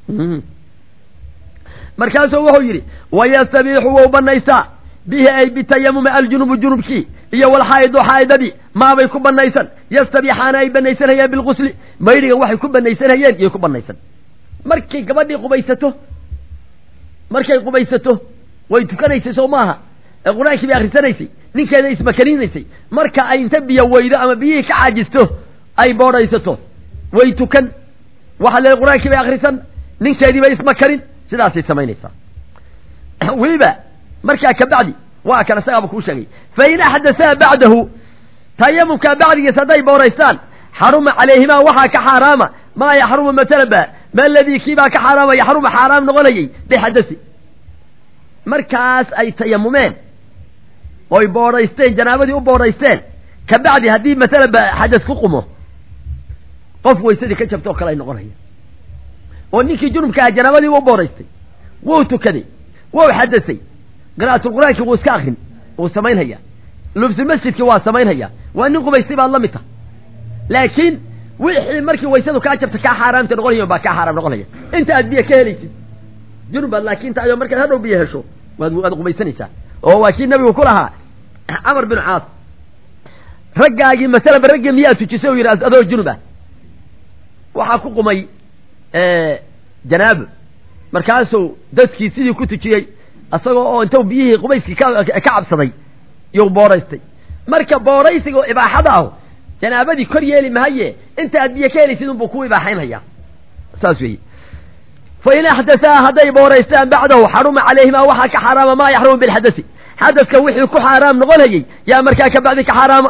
markaasuu wuxuu yidhi wayastabiixu wou banaysaa bihi ay bitayamumi aljunubu junubkii iyo walxaa'idu xaa'idadii maabay ku banaysan yastabiixaana ay banaysanhayeen bilqusli maydhiga waxay ku banaysanhayeen iyay ku banaysan markay gabadhii qubaysato markay qubaysato way tukanaysay soo maaha ee qur-aankii bay akhrisanaysay ninkeeda ismakaninaysay marka ay inta biyo weydo ama biyihii ka caajisto ay boodhaysato way tukan waxa le qur-aankii bay akhrisan ninkeedii bay ismakanin sidaasay samaynaysaa weliba markaa kabacdi waa kan isagaaba kuu sheegay fain axdasaa bacdahu tayamumkaa bacdigiis hadday booraystaan xaruma calayhimaa waxaa ka xaaraama maa yaxrumu masalan ba ma ladii kiibaa ka xaaraama yaxrumu xaaraam noqonayay bixadasi markaas ay tayamumeen oy boodhaysteen janaabadii u boodhaysteen kabacdi haddii masalan ba xadas ku qumo qof waysadii ka jabta oo kale ay noqonaya oo ninkii junubka aha janaabadii u boodhaystay wuu tukaday wuu xadasay qira'atulqur'aankii wuu iska akrin wuu samaynhayaa lubsulmasjidkii waa samaynhayaa waa nin qubaystay baad la mid taha laakiin wixii markii waysadu kaa jabta kaa xaaraamta noqonaya baa kaa xaaraam noqonaya inta aad biyo ka helaysid junubaad laakiin taayoo markaad hadhow biyo hesho waad waad qubaysanaysaa oo waa kii nabigu ku lahaa camar bin caas raggaagii masalaba raggii miyaa tujisay u yidhi adoo junub ah waxaa ku qumay janaabo markaasuu dadkii sidii ku tujiyey isagoo oo intuu biyihii qubayskii ka cabsaday yuu booraystay marka booraysiga oo ibaaxada ah janaabadii kor yeeli mahaye inta aad biyo ka helaysid unbuu ku ibaaxaynhayaa saas weeye fain axdasaa hadday booraystaan bacdahu xaruma calayhimaa waxaa ka xaaraama maa yaxrumu bilxadasi xadaska wixii ku xaaraam noqonayay yaa markaa kabacdi ka xaaraama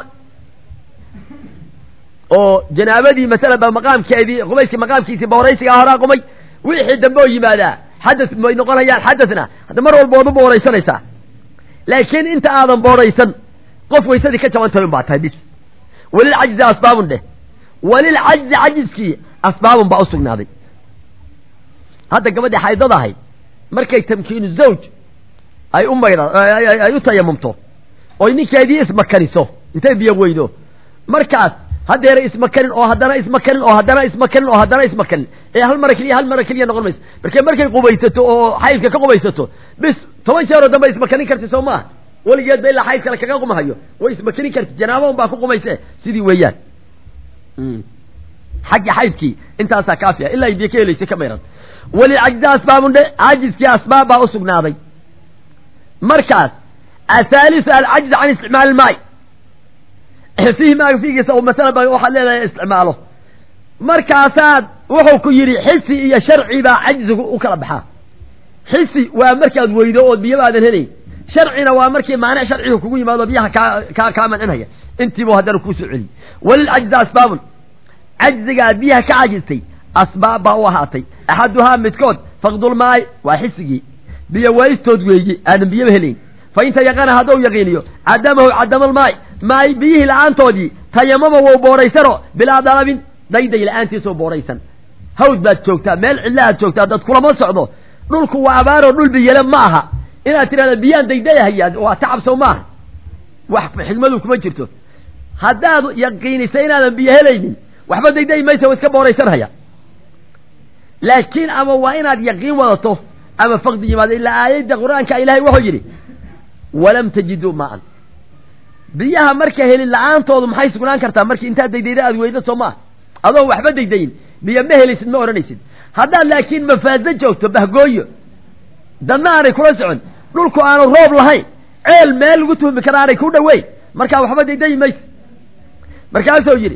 oo janaabadii masala ba maqaamkeedii qubayskii maqaamkiisii booraysigaa horaa qumay wixii dambe oo yimaadaa xadas may noqonayaan xadasna hadda mar walba waad u booraysanaysaa laakiin inta aadan booraysan qof waysadii ka jaban tahay un baa tahay bis walilcajzi asbaabun dheh walilcajzi cajiskii asbaabun baa u sugnaaday hadda gabadhii xaydada ahayd markay tamkiinu zawj ay u maydha ay u tayamumto oy ninkeedii ismakaniso intay biyo weydo markaas haddeera ismakanin oo haddana ismakanin oo haddana ismakanin oo haddana ismakanin ee hal mara keliya hal mara keliya noqon mayso markee markay qubaysato oo xaydka ka qubaysato bis toban jeeroo dambe ismakanin karti soo maaha weligeedba ilaa xayd kale kaga qumahayo way ismakanin karti janaaba un baa ku qumayse sidii weeyaan xaggii xaydkii intaasaa kaafiya ilaa ay biyo ka helaysa ka mayran walilcajzi asbaabun dhe cajiskii asbaab baa usugnaaday markaas athalisu alcajzu can isticmaali ilmaay fiihi maaga fiigiisa oo masalan ba waxaad leedahay isticmaalo markaasaad wuxuu ku yidhi xisi iyo sharci baa cajzigu u kala baxaa xisi waa markaad weydo ood biyaba aadan helayn sharcina waa markii maanic sharcigu kugu yimaado biyaha kaa kaa kaa mancinhaya intiibu haddana kuusoo celiy walilcajzi asbaabun cajzigaad biyaha ka cajistay asbaab baa u ahaatay axaduhaa midkood faqdulmaay waa xisigii biyo waystood weeye aadan biyaba helayn fa inta yaqana hadduu yaqiiniyo cadamahu cadamalmaay maay biyihii la-aantoodii tayamama wou booraysano bilaa dalabin dayday la-aantiisoo booraysan hawd baad joogtaa meel cidlahaad joogtaa dad kulama socdo dhulku waa abaaroo dhul biyele ma aha inaad tidhahda biyaan daydayahayaa waa tacabsow maaha wax xigmadu kuma jirto haddaad yaqiinisa inaadan biyo helaynin waxba daydayi maysa wa iska booraysanhaya laakiin ama waa inaad yaqiin wadato ama faqdi yimaado ilaa aayadda qur-aanka ilaahay wuxuu yidhi walam tajiduu maan biyaha marka helin la-aantoodu maxay sugnaan kartaa markii intaad daydayda aad weydo soo maaha adoon waxba daydayin biyo ma helaysid ma odhanaysid haddaad laakiin mafaaso joogto bahgooyo dadna aanay kula socon dhulku aanu roob lahayn ceel meel lagu tuhmi kara aanay ku dhoweyn markaa waxba daydayi maysa markaasuu yidhi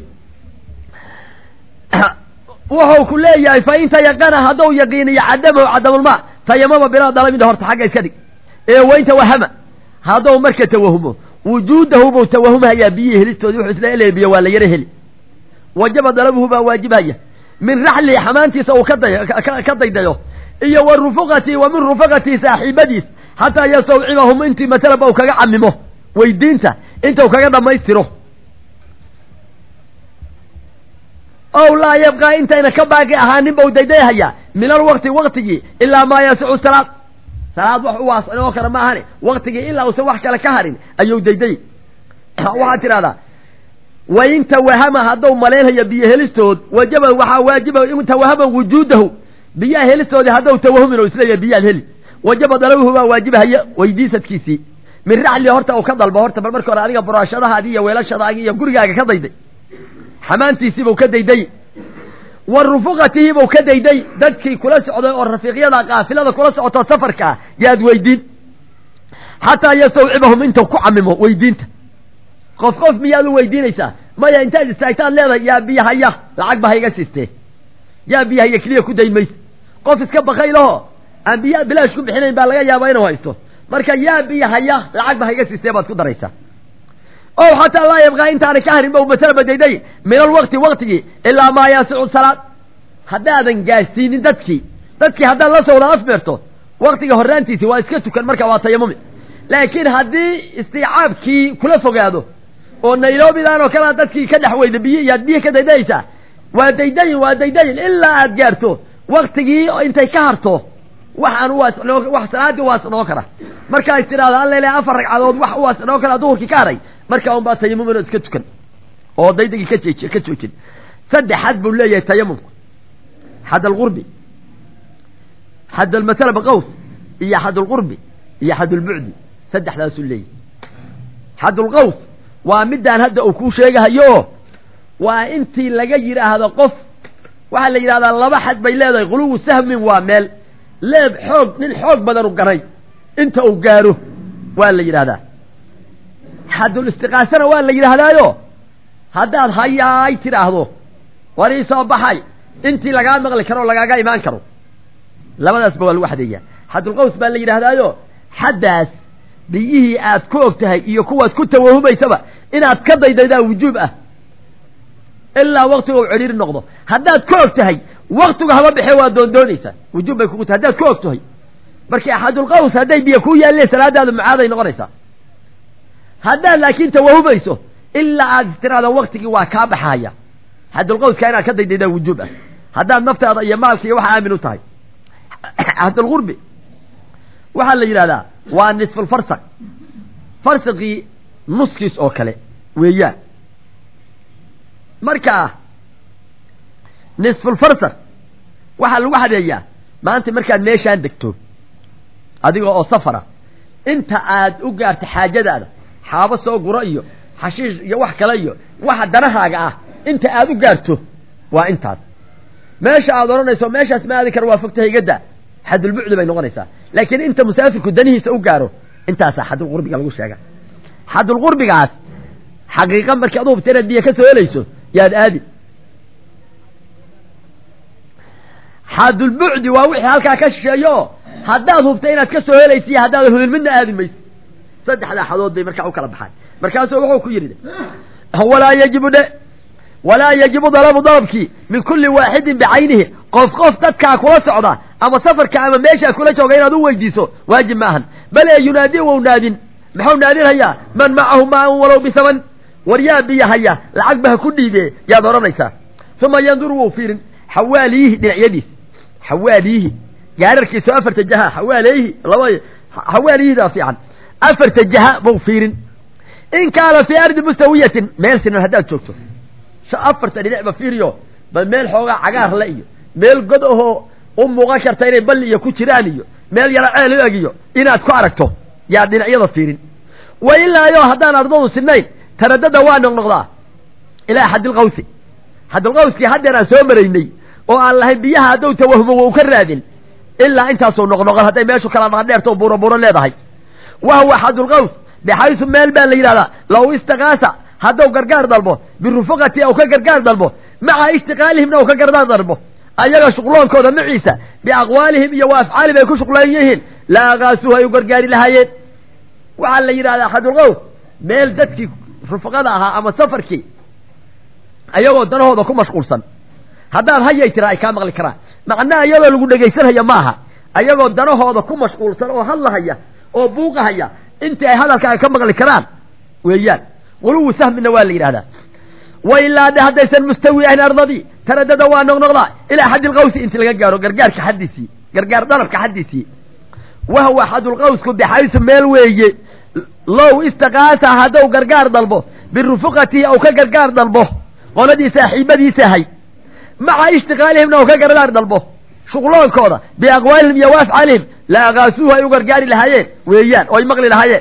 wuxuu ku leeyahay fa in tayaqana hadduu yaqiiniyo cadamahu cadamulmaa tayamama bilaa dalabin horta xagga iska dhig ee waynta wahama hadduu marka tawahumo wujuudahu buu tawahumhayaa biyihii helistoodii wuxuu isla elaya biyo waa la yaro heli wajaba dalabuhu baa waajibhaya min raxlihi xamaantiisa uu kada ka daydayo iyo wa rufuqatii wa min rufaqatii saaxiibadiis xataa yastawcibahum intii masalaba uu kaga camimo weydiinta intuu kaga dhammaystiro ow laa yabqaa intayna ka baaqi ahaanin bau daydayhayaa min alwaqti waqtigii ilaa maa yasicu salaad salaad wax u waasnoo kale ma ahane waqtigii ilaa uusan wax kale ka harin ayuu dayday waxaad tidhahdaa wain tawahama hadduu malaynhayo biyo helistood wajaba waxaa waajiba in tawahama wujuudahu biyaha helistoodii hadduu tawahumin oo isleeyahay biyaad heli wajaba dalabuhu baa waajibhaya weydiisadkiisii min raxli horta uu ka dalbo horta bal marka hore adiga buraashadahaadii iyo weelashadaadii iyo gurigaaga ka dayday xamaantiisiibuu ka dayday wa rufuqatihibuu ka dayday dadkii kula socday oo rafiiqyada qaafilada kula socotoo safarka ah yaad weydiin xataa yastawcibahum intuu ku camimo weydiinta qof qof miyaad u weydiinaysaa maya intaad istaagtaad leedahay yaa biyo haya lacag ba hayga siistee yaa biyo haya keliya ku day mayse qof iska bakaylaho aan biyo bilaash ku bixinayn baa laga yaabaa inuu haysto marka yaa biyo haya lacag ba hayga siistee baad ku daraysaa o xataa laa yabqaa intaana ka harin ba masalaba dayday min alwaqti waqtigii ilaa maa yaasicu salaad haddaadan gaarsiinin dadkii dadkii haddaad la soo wada afbeerto waqtiga horraantiisi waa iska tukan marka waa tayamumi laakiin haddii istiicaabkii kula fogaado oo nairobidan oo kalea dadkii ka dhex weyda biyo iyaad biyo ka daydayaysaa waa daydayin waa daydayin ilaa aad gaarto waktigii intay ka harto waxaan uwaasnoo wax salaadii uwaasnoo kara markaa is tidhahdo alla ilaha afar ragcadood wax uwaasnoo kara duhurkii ka haray markaa un baa tayamumin oo iska tukan oo daydagii ka jeej ka joojin saddex xad buu leeyahay tayamumku xad alqurbi xad almasalaba qaws iyo xad alqurbi iyo xad ulbucdi saddexdaasuu leeyahay xad ulqaws waa midaan hadda uu kuu sheegahayo waa intii laga yidhaahdo qof waxaa la yidhahdaa laba xad bay leedahay quluwu sahmin waa meel leeb xoog nin xoog badan u ganay inta uu gaaro waa la yidhahdaa xadul istiqaasana waa la yidhaahdaayo haddaad hayaay tidhaahdo war ii soo baxay intii lagaa maqli karo o lagaaga imaan karo labadaasba waa lagu xadeeyaa xadulqaws baa la yidhahdaayo xaddaas biyihii aad ku og tahay iyo kuwaad ku tawahumaysaba inaad ka daydaydaa wujuub ah ilaa waktiga u cidhiiri noqdo haddaad ka og tahay waktigu haba bixe waa doondoonaysaa wujuub bay kugu tahay haddaad ka og tahay marka axadulqaws hadday biyo ku yaalleen salaadaadu macaaday noqonaysaa haddaad laakiin tawahumayso ilaa aad istiraado waktigii waa kaa baxaya xadulqawska inaad ka daydaydaa wujuub ah haddaad naftaada iyo maalka iyo waxa aamin u tahay xadulqurbi waxaa la yidhahdaa waa nisfulfarsaq farsaqii nuskiis oo kale weeyaan marka nisfulfarsaq waxaa lagu xadeeyaa maanta markaad meeshaan degto adiga oo safara inta aad u gaarto xaajadaada xaabo soo guro iyo xashiish iyo wax kale iyo waxa danahaaga ah inta aad u gaarto waa intaas meesha aad odhanayso meeshaas ma aadi kara waa fogta higadda xadulbucdi bay noqonaysaa laakiin inta musaafirku danihiisa u gaaro intaasaa xadulqurbiga lagu sheega xadulqurbigaas xaqiiqa markii adu hubta inaad biyo ka soo helayso yaad aadi xaadulbucdi waa wixii halkaa ka shisheeyo oo haddaad hubta inaad ka soo helaysa iyo haddaadan hubin midna aadi mayso saddexdaa xadood bay markaa u kala baxaan markaasuu wuxuu ku yidhi walaa yajibu dhe walaa yajibu dalabu dalabkii min kulli waaxidin bicaynihi qof qof dadkaa kula socda ama safarka ama meeshaa kula jooga inaad u weydiiso waajib maahan bal ee yunaadi wou naadin muxuu naadinhayaa man macahu maan walow bisaman war yaa biyo haya lacag ba ha ku dhiibe yaad odhanaysaa uma yanduru wou fiirin xawaaliyihi dhinacyadiis xawaaliyihi gaararkiisu afarta jaha xawaaleyihi laba xawaaliyihida fiican afarta jaha bou fiirin in kaana fii ardi mustawiyatin meel sinan haddaad joogto afarta dhinacba fiiriyo bal meel xoogaa cagaar la iyo meel god ahoo u muuqan karta inay balli iyo ku jiraan iyo meel yaro ceel u egiyo inaad ku aragto yaad dhinacyada fiirin wa ilaayo haddaan ardadu sinayn taradada waa noqnoqdaa ilaa xadilqawsi xadilqawskii haddeer aan soo maraynay oo aan lahayn biyaha haddou tawahmo wou ka raadin ilaa intaasuu noqnoqon hadday meeshu kala dhaadheerto buuro buuro leedahay wa huwa xadulqaws bixaysu meel baa la yidhahdaa law istakaasa hadduu gargaar dalbo birufuqati ou ka gargaar dalbo maca ishtiqaalihimna ou ka gargaar dalbo ayaga shuqloonkooda maciisa biaqwaalihim iyo wa afcaalihim ay ku shuqlaan yihiin la akaasuhu ay u gargaari lahaayeen waxaa la yidhahdaa xadulqaws meel dadkii rufaqada ahaa ama safarkii ayagoo danahooda ku mashquulsan haddaad hayay tira ay kaa maqli karaan macnaha iyadoo lagu dhegaysanhaya maaha ayagoo danahooda ku mashquulsan oo hadlahaya oo buuqahaya intii ay hadalkaaga ka maqli karaan weeyaan wuluwu sahmina waa la yidhahdaa wa ilaa de haddaysan mustawi ahayn ardadii taradada waa noqnoqdaa ilaa xadilqawsi inti laga gaaro gargaarka xaddiisii gargaar dalabka xaddiisii wahwa xadulqawsku bixaysu meel weeye low istakaasa haddou gargaar dalbo birufuqatihi ou ka gargaar dalbo qoladii saaxiibadiisa ahay maca ishtiqaalihimna ou ka gargaar dalbo shuqloonkooda biaqwaalihim iyo waafcaalihim la akaasuuhu ay u gargaari lahaayeen weeyaan oo ay maqli lahaayeen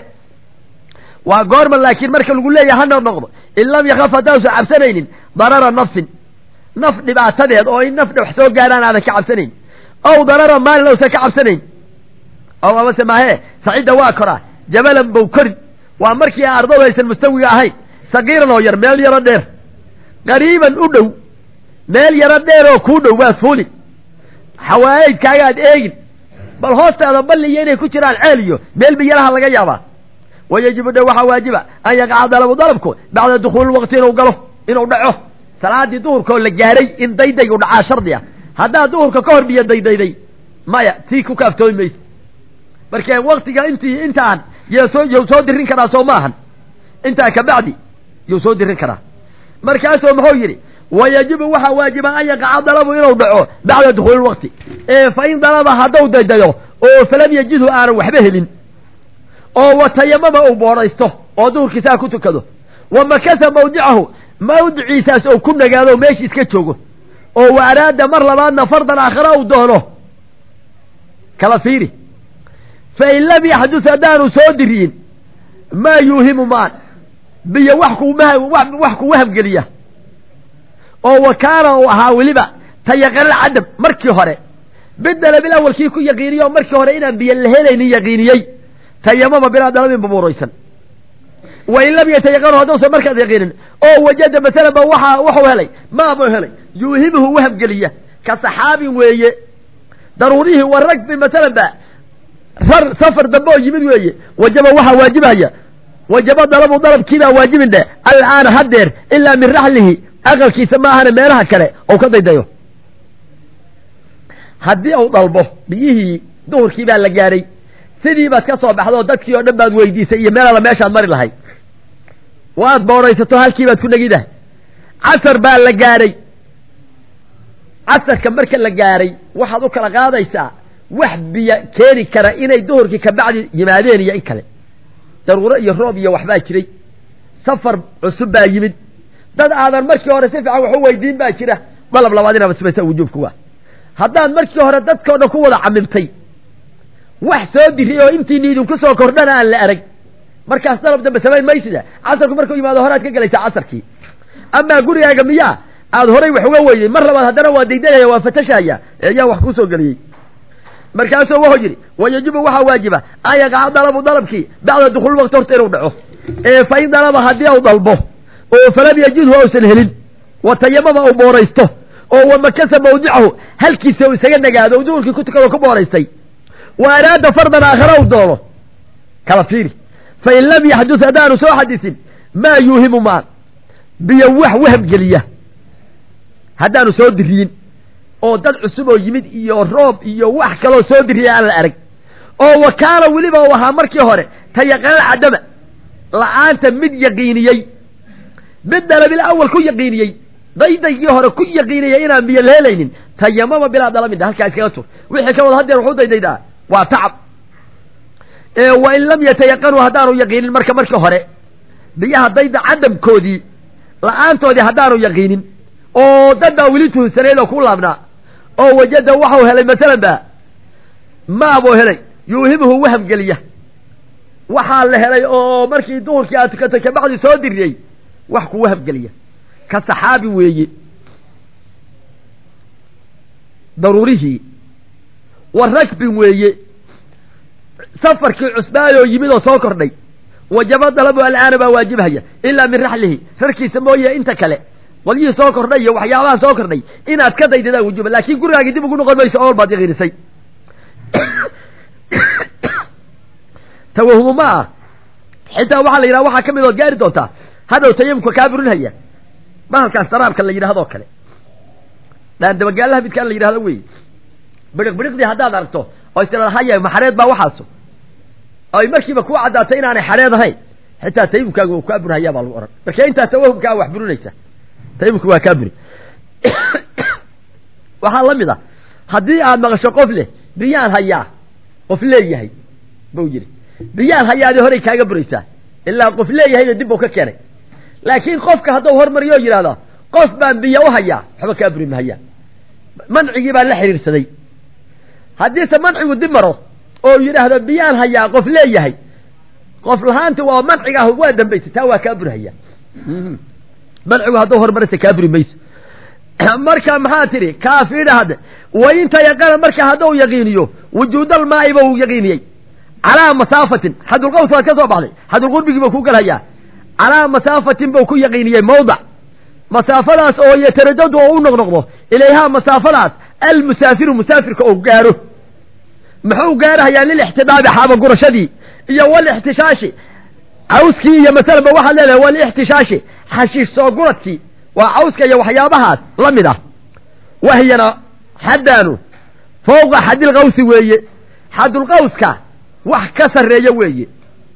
waa goorma laakiin marka lagu leeyahay ha noqnoqdo in lam yakaf haddaanusa cabsanaynin darara nafsin naf dhibaatadeed oo in naf wax soo gaaraan aadan ka cabsanayn ow darara maalin ousan ka cabsanayn ow amase maahee sacidda waa koraa jabalan bow korin waa markii ardadu aysan mustawiga ahayn sagiiran oo yar meel yaro dheer qariiban u dhow meel yaro dheer oo kuu dhow waad fuuli xawaayeydkaagaad eegin bal hoostaada balli iyo inay ku jiraan ceel iyo meel biyaraha laga yaabaa wa yajibu dhe waxaa waajiba an yaqaca dalabu dalabku bacda dukhuuli waqti inuu galo inuu dhaco salaadii duhurkaoo la gaaray in daydaygu dhacaa shardi ah haddaad duhurka ka hor biyo daydayday maya tii ku kaaftoomi mayso marka waktiga intii intaan ysoo yuu soo dirin karaa soo maahan intaa kabacdi yuu soo dirin karaa markaasuu muxuu yidhi wa yajibu waxaa waajiba an yaqaca dalabu inuu dhaco bacda dukhuuli lwaqti ee fa in dalaba hadduu daydayo oo falam yajidhu aanan waxba helin oo watayamama uu boodhaysto oo duhurkiisaa ku tukado wa makasa mawdicahu mawdiciisaas ou ku nagaado meesha iska joogo oo wa araada mar labaadna fardan aakhara uu doono kala fiiri fa in lam yaxdus haddaanu soo diriyin maa yuuhimu maan biyo wax kuwax ku wahamgeliya oo wa kaana uu ahaa weliba tayaqanal cadam markii hore bidalabil awalkii ku yaqiiniye oo markii hore inaan biyo la helaynin yaqiiniyey tayamama bilaa dalabin babuuraysan wa in lam yatayaqanu hadduusan markaas yaqiinin oo wajada masalan ba waxa wuxuu helay maabuu helay yuuhimuhu wahamgeliya ka saxaabin weeye daruurihii wa ragbin masalan ba rar safar dambe oo yimid weeye wajaba waxaa waajibhaya wajaba dalabu dalabkiibaa waajibin dhe al'aana haddeer ilaa min raxlihi aqalkiisa ma ahana meelaha kale ou ka daydayo haddii uu dalbo biyihii duhurkii baa la gaaray sidii baad ka soo baxdo dadkii oo dhan baad weydiisay iyo meel alla meeshaad mari lahayd waad boodhaysato halkii baad ku negidahay casar baa la gaaray casarka marka la gaaray waxaad u kala qaadaysaa wax biyo keeni kara inay duhurkii kabacdi yimaadeen iyo in kale daruuro iyo roob iyo waxbaa jiray safar cusub baa yimid dad aadan markii hore si fiican waxu weydiin baa jira dalab labaad inaad samaysa wujuubku waa haddaad markii hore dadkao dhan ku wada camimtay wax soo diri oo intiini idinku soo kordhana aan la arag markaas dalab dambe samayn maysida casarku markuu yimaado horead ka gelaysaa casarkii amaa gurigaaga miyaa aada horay wax uga weyday mar labaad haddana waa daydayaya waa fatashaya eeyaa wax kusoo geliyey markaasuu wuxuu yidhi wa yajibu waxaa waajiba an yaqaca dalabu dalabkii bacda dukuul waqti horta inuu dhaco ee fa in dalaba haddii uu dalbo oo falam yajidhu ausan helin wa tayamama uu booraysto oo wamakasa mawdicahu halkiisa uu isaga nagaado duhurkii ku tukado ku booraystay wa araada fardan aakhara u doono kala fiiri fain lam yaxdus haddaanu soo xadisin maa yuuhimu maan biyo wax wahamgeliya haddaanu soo diriyin oo dad cusub oo yimid iyo roob iyo wax kaloo soo diriya aan la arag oo wakaala weliba u ahaa markii hore tayaqanal cadama la-aanta mid yaqiiniyey mid dalabil awal ku yaqiiniyey daydaygii hore ku yaqiiniyey inaan biyo lehelaynin tayamama bilaa dalamin halkaa iskaga tur wixii ka wada hadeer wuxuu daydaydaa waa tacab wain lam yatayaqanuu haddaanu yaqiinin marka marka hore biyaha dayda cadamkoodii la-aantoodii haddaanu yaqiinin oo dad baa weli tuhunsaneyd oo ku laabnaa oo wajada waxau helay masalan ba maabuu helay yuuhimuhu wahamgeliya waxaa la helay oo markii duhurkii aad tukatay kabacdi soo diriyey wax ku wahamgeliya ka saxaabi weeye daruurihii wa ragbin weeye safarkii cusbaayoo yimid oo soo kordhay wajaba dalabu alcaana baa waajibhaya ilaa min raxlihi rarkiisa mooye inta kale qolyihii soo kordhay iyo waxyaabaha soo kordhay inaad ka daydadaa wujuba laakiin gurigaagii dib ugu noqon mayso ool baad yaqiinisay tawahumu ma ah xitaa waxaa la yidhaha waxaa ka mid ood gaari doontaa hadhow tayamumka kaa burinhaya bahalkaas daraabka la yidhahdoo kale dhaandabagaalaha midkaan la yidhahdo wey bidhiq bidhiqdii haddaad aragto oo istiraad haya maxareed baa waxaaso ay markiiba ku caddaatay inaanay xareed ahayn xitaa tayamumkaaga uu kaa burhayaa baa lagu ohan marka intaa tawahumkaa wax burinaysa tayamumka waa kaa buri waxaa la mid a haddii aad maqasho qof leh biyaan hayaa qof leeyahay buu yidhi biyaan hayaadi horay kaaga buraysaa ilaa qof leeyahayna dib buu ka keenay laakiin qofka hadduu hormariyo o yidhahdo qof baan biyo u hayaa waxba kaa buri mahayaa mancigii baa la xiriirsaday haddiise mancigu dib maro oo yidhaahdo biyaan hayaa qof leeyahay qof lahaanta waa manciga ah waa dambaysay taa waa kaa burhaya mancigu hadduu hormaraysa kaa buri mayso marka maxaa tidhi kaafiidha hadde wainta yaqana marka hadduu yaqiiniyo wujuudalmaa'i ba uu yaqiiniyey calaa masaafatin xadulqaws waad ka soo baxday xadulqurbigii buu ku galhayaa calaa masaafatin buu ku yaqiiniyey mawdac masaafadaas oo yataradadu oo u noqnoqdo ilayhaa masaafadaas almusaafiru musaafirka oo gaaro muxuu gaarahayaa lilixtidaabi xaabagurashadii iyo walixtishaashi cawskii iyo masalaba waxaad leedahay walixtishaashi xashiish soo guradkii waa cawska iyo waxyaabahaas la mid ah wahyana xaddaanu fawqa xadilqawsi weeye xadulqawska wax ka sarreeya weeye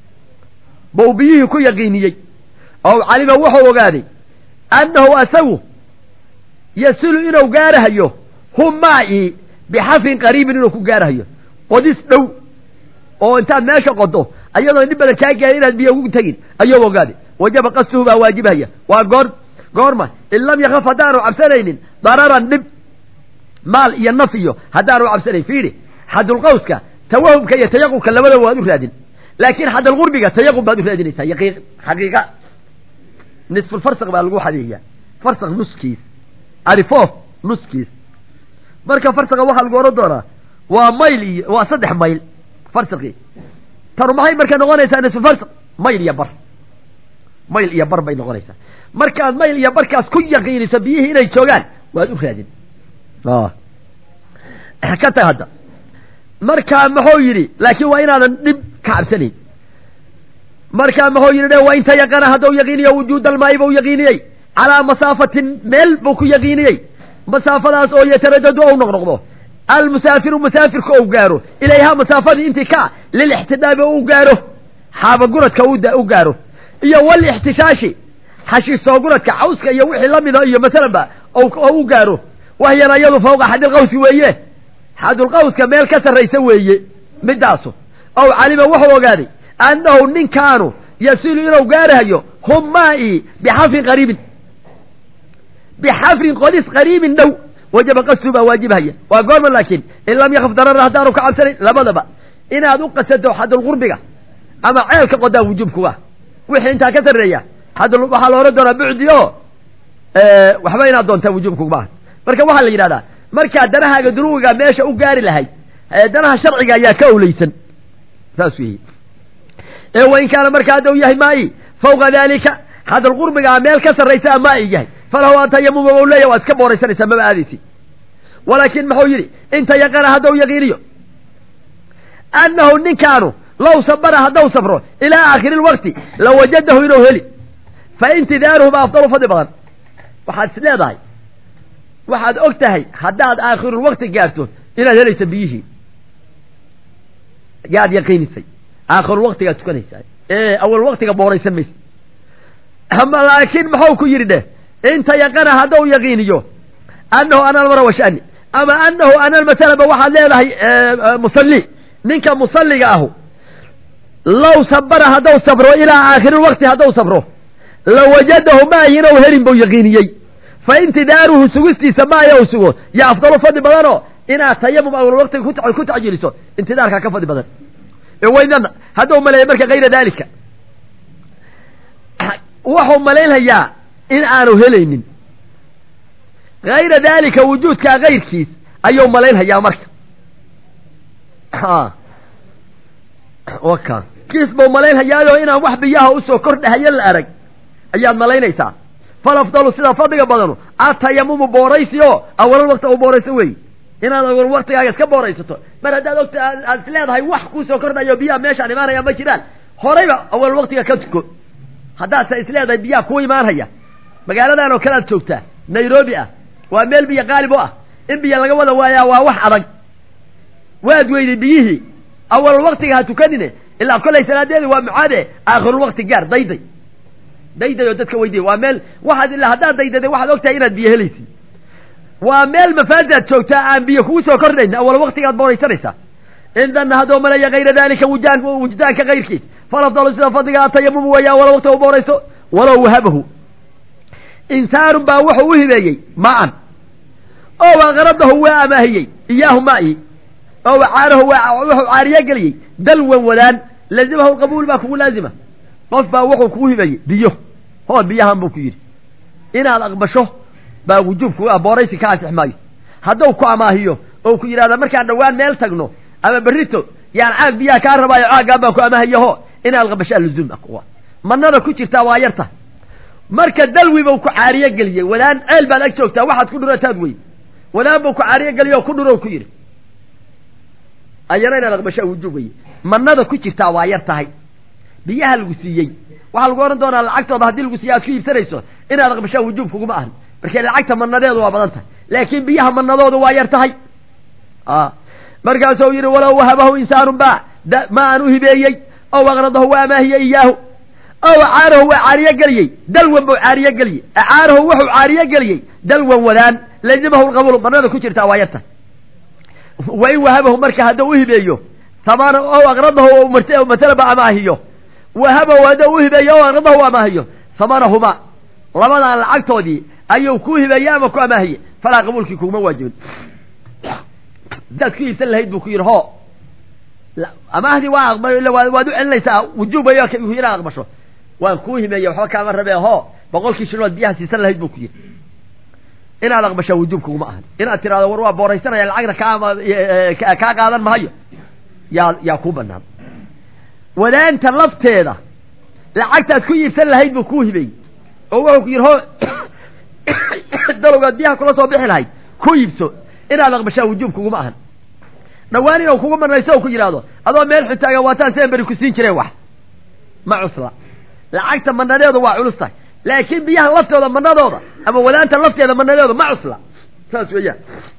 bau biyihii ku yaqiiniyey oo calima wuxuu ogaaday annahu asagu yasulu inuu gaarahayo hum maa'i bixafrin qariibin inuu ku gaarahayo qodis dhow oo intaad meesha qodo ayadoo dhib badan kaa gaarin inaad biyo ugu tegin ayuu ogaaday wajaba qastuhu baa waajibhaya waa goor goorma in lam yakaf haddaanu cabsanaynin dararan dhib maal iyo naf iyo haddaanu cabsanayn fiidhi xadulqawska tawahumka iyo tayaqubka labadaba waad u raadin laakiin xadalqurbiga tayaqub baad u raadinaysaa yaqiiq xaqiiqa nisfulfarsaq baa lagu xadeeyaa farsaq nuskiis arifoof nuskiis marka farsaqa waxaa lagu ohan doonaa waa mayl iyo waa saddex mayl farsaqii tanu maxay marka noqonaysaa nisfulfarsaq mayl iyo bar mayl iyo bar bay noqonaysaa markaad mayl iyo barkaas ku yaqiiniso biyihii inay joogaan waad u raadin ka tag hadda markaa muxuu yidhi laakiin waa inaadan dhib ka cabsanayn markaa muxuu yidhi wa inta yaqana hadduu yaqiiniyo wujuudalmaa'i buu yaqiiniyey calaa masaafatin meel buu ku yaqiiniyey masaafadaas oo yataradadu ou noqnoqdo almusaafiru musaafirka ou gaaro ilayhaa masaafadii intii ka lilixtidaabi u gaaro xaabaguradka u gaaro iyo walixtishaashi xashiisooguradka cawska iyo wixii la mida iyo masalanba oo u gaaro wahyana iyadu fawqa xadilqawsi weeye xadulqawska meel ka sarraysa weeye midaasu ow calima wuxuu ogaaday annahu ninkaanu yasilu inuu gaarahayo hum maa'i bixafrin qariibin bixafrin qodis qariibin dhow wajaba qastu baa waajibhaya waa goorma laakiin in lam yakaf darara haddaanu ka cabsanayn labadaba inaad u qasado xadulqurbiga ama ceelka qodaa wujuubkuga wixii intaa ka sarreeya xadul waxaa la ohan doonaa bucdi o waxba inaad doontaa wujuubkuguma marka waxaa la yidhahdaa markaa danahaaga dunuwiga meesha u gaari lahayd danaha sharciga ayaa ka owleysan saas weeye ee wain kaana marka haddau yahay maa'i fawqa daalika xadalqurbigaa meel ka sarraysa a maa'i yahay falahu an tayamuma u leeya waad iska booraysanaysaa maba aadaysi walaakin muxuu yidhi inta yaqana haddau yaqiiniyo annahu ninkaanu low sabara haddau sabro ilaa aakhiri lwaqti lawajadahu inuu heli fa intidaaruhu ba afdalu fadli badan waxaad is leedahay waxaad og tahay haddaad aakhirulwaqti gaarto inaad helaysa biyihii yaad yaqiinisay aakhirulwaqtigaad tukanaysaa ee awal waqtiga booraysan maysa ama laakiin muxuu ku yidhi dheh inta yaqana haddau yaqiiniyo annahu ana almara washani ama annahu ana almasalaba waxaad leedahay musalli ninka musalliga ahu low sabara haddau sabro ilaa aakhirulwaqti haddau sabro lawajadahu maahinau helin buu yaqiiniyey fa intidaaruhu sugistiisa maaya u sugo yaa afdalu fadli badanoo inaad tayamum awalwaqtiga ku tacjiiliso intidaarkaa ka fadli badan waynana haddau maleeya marka kayra daalika wuxuu malaynhayaa in aanu helaynin hayra daalika wujuudkaa kayrkiis ayuu malaynhayaa marka waka kiis buu malaynhayaayo inaan wax biyaha usoo kordhahayo la arag ayaad malaynaysaa falafdalu sida fadliga badanu atayamumu booraysi oo awalal waqti u boorayso wey inaad awal waqtigaaga iska booraysato mar haddaad ogta aad is leedahay wax kuusoo kordhayo biyaha meeshaan imaanaya ma jiraan horayba awal waqtiga ka tuko haddaadse is leedahay biyaha kuu imaanhaya magaaladan oo kale aad joogtaa nairobi ah waa meel biyo qaalib u ah in biyo laga wada waayaa waa wax adag waad weyday biyihii awal waqtiga ha tukanine ilaa kolay salaadeedi waa mucaade aakhirulwaqti gaar dayday dayday oo dadka weydiya waa meel waxaad ilaa haddaad daydaday waxaad ogtahay inaad biyo helaysid waa meel mafaadaad joogtaa aan biyo kugu soo kordhayn awal waqtigaad booraysanaysaa indana haddoo malaya kayra dalika wujaan wujdaanka kayrkiis falafdalu sida fadliga atayamumu weeya awal waqti u boorayso walow wahabahu insaanun baa wuxuu u hibeeyey maan oo aqradahu waa amaahiyey iyaahu maa'i oo caarahu waa wuxuu caariye geliyey dalwan wadaan lazimahu qabuul baa kugu laazima qof baa wuxuu kugu hibeeyey biyo hood biyahan buu ku yidhi inaad aqbasho baa wujuubku ah booraysi ka ansix maayo hadduu ku amaahiyo oo ku yidhahda markaan dhowaan meel tagno ama berrito yaan caag biyaha kaa rabaayo caaggaan baan ku amaahiyaho inaad aqbashaa luzuum ah manada ku jirtaa waa yarta marka dalwi buu ku caariye geliyey wadaan ceel baad ag joogtaa waxaad ku dhurataad wey wadaan buu ku caariye geliye oo ku dhurow ku yidhi ayana inaad aqbashaa wujuub weye manada ku jirtaa waa yar tahay biyaha lagu siiyey waxaa lagu odhan doonaa lacagtooda haddii lagu siiye aad ku iibsanayso inaad aqbashaa wujuub kuguma ahan markee lacagta manadeedu waa badan tahay laakiin biyaha manadoodu waa yar tahay markaasuu yidhi walow wahabahu insaanun ba ma aan u hibeeyey ow aqradahu waa amaahiyey iyaahu ow acaarahu waa caariye geliyey dalwan buu caariye geliyey acaarahu wuxuu caariye geliyey dalwan wadaan lazimahu lqabuul manada ku jirtaa waa yarta wain wahabahu marka hadduu u hibeeyo tamaan ow aqradahu masalaba amaahiyo wahabahu hadduu u hibeeyo ow aqradahu amaahiyo hamanahuma labadan lacagtoodii ayuu ku hibeeyey ama ku amaahiye falaa qabuulkii kuguma waajibin hadaad ku iibsan lahayd buu ku yidhi ho amaahdii waa waad u celinaysaa wujuub way inaad aqbasho waan kuu himeeye waxba kaama rabee ho boqolkii shinood biyaha siisan lahayd buu ku yidhi inaad aqbashaa wujuub kuguma ahan inaad tirahdo war waa booraysanaya lacagna kaa kaa qaadan mahayo yaa yaa kuu banaan wadaanta lafteeda lacagtaad ku iibsan lahayd buu kuu hibeeyey oo wuxuu ku yidhi ho dalowgaad biyaha kula soo bixi lahayd ku iibso inaad aqbashaa wujuub kuguma ahan dhawaan inuu kugu manayso o ku yidhaahdo adoo meel xutaagan waataan seen beri ku siin jireen wax ma cusla lacagta manadeedu waa culus tahay laakiin biyaha laftooda manadooda ama wadaanta lafteeda manadeedu ma cusla saas weeyaan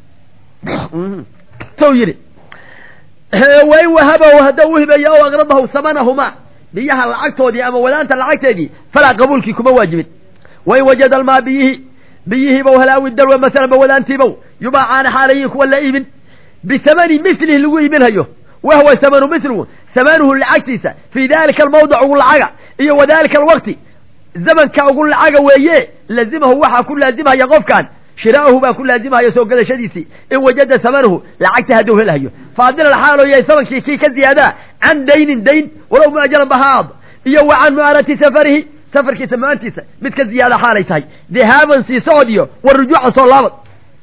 suu yidhi wain wahabahu haddau uhibeeyo ow aqradahu samanahuma biyaha lacagtoodii ama wadaanta lacagteedii falaa qabuulkii kuma waajibin wain wajada almaa biyihii biyihiibow halaawi dalwa masalanba wadaantiibow yubaacaana xaalayiin kuwa la iibin bisamani milihi lagu iibinhayo wahwa samanu miligu samanuhu lacagtiisa fii dalika almawdic ugu lacaga iyo wa dalika alwaqti zamanka ugu lacaga weeye lazimahu waxaa ku laazimhaya qofkan shiraa'uhu baa ku laazimhaya soo gadashadiisii in wajada samanuhu lacagta hadduu helhayo faadilan xaaloo yahay samankii kii ka ziyaadaa can daynin dayn walow muajalan bahaad iyo wa can mu'aanati safarihi safarkiisa mu-aantiisa mid ka ziyaada xaalay tahay dihaaban sii socod iyo wa rujuucan soo laabad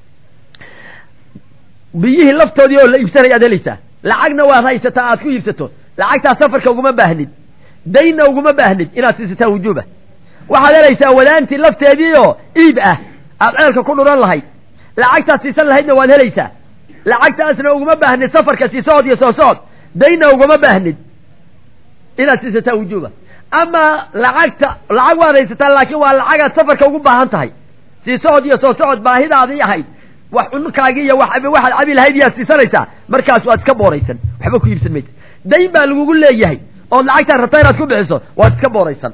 biyihii laftoodii oo la iibsanaya ad helaysaa lacagna waad haysataa aad ku iibsato lacagtaa safarka uguma baahnid daynna uguma baahnid inaad siisataa wujuuba waxaad helaysaa wadaantii lafteedii oo iib ah aad ceelka ku dhuran lahayd lacagtaad siisan lahaydna waad helaysaa lacagtaasna uguma baahnid safarka sii socod iyo soo socod dayna ugama baahnid inaad siisataa wujuuba ama lacagta lacag waad haysataa laakiin waa lacagaad safarka ugu baahan tahay sii socod iyo soo socod baahidaadii ahayd wax cunkaagii iyo wax waxaad cabi lahayd iyaad siisanaysaa markaas waad iska booraysan waxba ku iibsan maysa dayn baa lagugu leeyahay ood lacagtaad rabta inaad ku bixiso waad iska booraysan